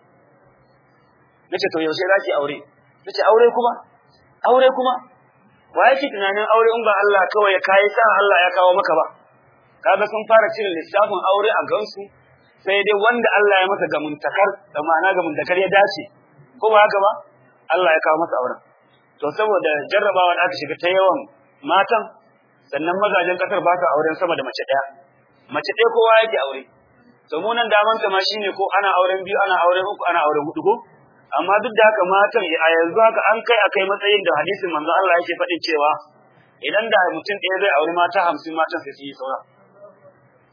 nace to yaushe za ki aure nace aure kuma aure kuma wa yake tunanin aure in ba Allah kawai ya kai sa Allah ya kawo maka ba kaga sun fara cire lissafin aure a gansu sai dai wanda Allah ya masa gamuntakar da ma'ana gamuntakar ya dace ko ba haka ba Allah ya kawo masa auren to saboda jarrabawa da aka shiga ta yawan matan sannan mazajen kasar ba ta auren sama da mace daya mace ɗaya kowa yake aure to mu nan daman ma shine ko ana auren biyu ana auren uku ana auren hudu ko amma duk da haka matan a yanzu haka an kai akai matsayin da hadisin manzo Allah yake faɗin cewa idan da mutum ɗaya zai auri mata hamsin matan sai su yi saura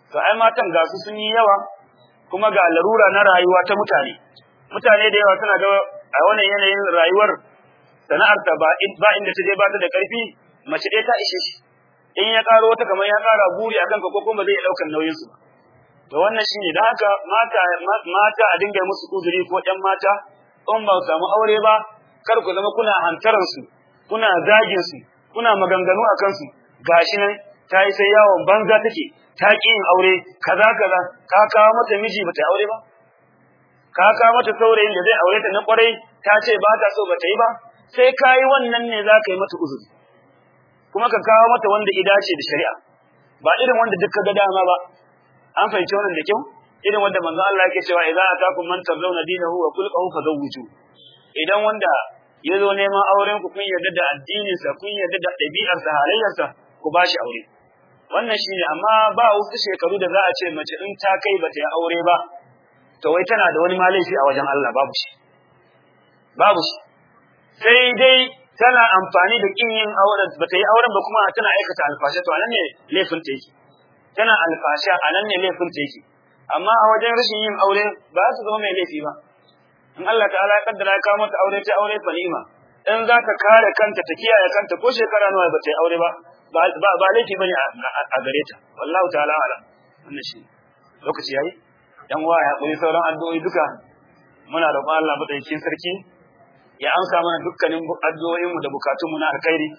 to ai matan ga su sun yi yawa kuma ga larura na rayuwa ta mutane mutane da yawa suna ga a wannan yanayin rayuwar sana'ar ta ba ba inda ta je ba ta da karfi mace ɗaya ta ishe shi in ya karo wata kamar ya kara buri akan ka ko kuma zai ɗaukar nauyin su to wannan shine dan haka mata mata a dinga musu uzuri ko ƴan mata in ba su samu aure ba kar ku zama kuna hantaran su kuna zagin su kuna maganganu akan su gashi nan ta yi sai yawon banza take ta ƙi yin aure kaza kaza ka kawo mata miji bata aure ba ka kawo mata saurayin da zai aure ta na kwarai ta ce ba ta so bata yi ba sai ka yi wannan ne za ka yi mata uzuri kuma ka kawo mata wanda ida ce da shari'a ba irin wanda duk ka ga dama ba an fahimci wannan da kyau irin wanda manzo Allah yake cewa idza atakum man tazawna dinahu wa khulquhu fazawwiju idan wanda ya zo neman auren ku kun yarda da addininsa kun yarda da ɗabi'arsa halayyarsa ku ba shi aure wannan shine amma ba wasu shekaru da za a ce mace in ta kai bata yi aure ba to wai tana da wani malaifi a wajen Allah babu shi babu shi sai dai tana amfani da kin yin auren bata yi auren ba kuma tana aikata alfasha to anan ne laifin ta yake tana alfasha anan ne laifin ta yake amma a wajen rashin yin aure ba su zama mai laifi ba in Allah ta'ala ya kaddara ya kawo mata aure ta aure fa ni'ima in za ta kare kanta ta kiyaye kanta ko shekara nawa ba ta yi aure ba ba ba laifi bane a gare ta wallahu ta'ala ala wannan shi lokaci yayi dan wa ya koyi sauran addu'o'i duka muna roƙon Allah madaukakin sarki ya amsa mana dukkanin addu'o'in mu da bukatun mu na alkhairi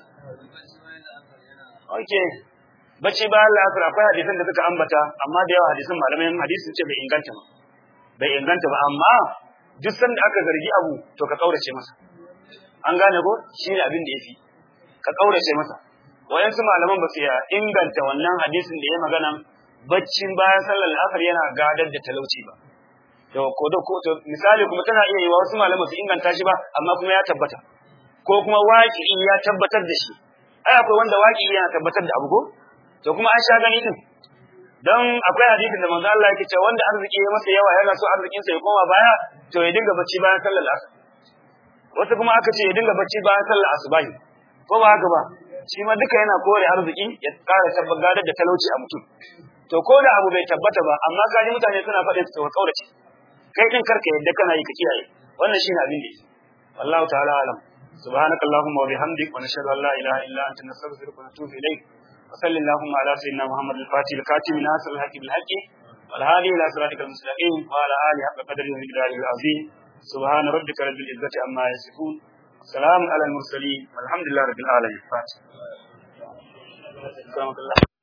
okay bacci ba Allah ya akwai hadisan da suka ambata amma da yawa hadisan malamai hadisi sun ce bai inganta ba bai inganta ba amma duk sanda aka zargi abu to ka kaurace masa an gane ko shine abin da yafi ka kaurace masa wayansu malaman ba su inganta wannan hadisin da ya magana baccin bayan sallar asar yana gadar da talauci ba to ko da ko to misali kuma tana iya yi wa wasu malaman su inganta shi ba amma kuma ya tabbata ko kuma waki ya tabbatar da shi ai akwai wanda waki yana tabbatar da abu ko to kuma an sha gani din dan akwai hadisin da manzo Allah yake cewa wanda arziki ya masa yawa yana so arzikin sa ya koma baya to ya dinga bacci bayan sallar asar wasu kuma aka ce ya dinga bacci bayan sallar asubahi ko ba haka ba shi ma duka yana kore arziki ya ƙara tabbatar da talauci a mutum to ko da abu bai tabbata ba amma kaji mutane suna faɗin su ka kaurace kai din karka yadda kana yi ka kiyaye wannan shine abin da yake wallahu ta'ala alam سبحانك اللهم وبحمدك ونشهد ان لا اله الا انت نستغفرك ونتوب اليك وصل اللهم على سيدنا محمد الفاتح الكاتب ناصر الحق بالحق والهادي الى صراطك المستقيم وعلى اله حق قدره ومقداره العظيم سبحان ربك رب العزه عما يصفون سلام على المرسلين والحمد لله رب العالمين فاتح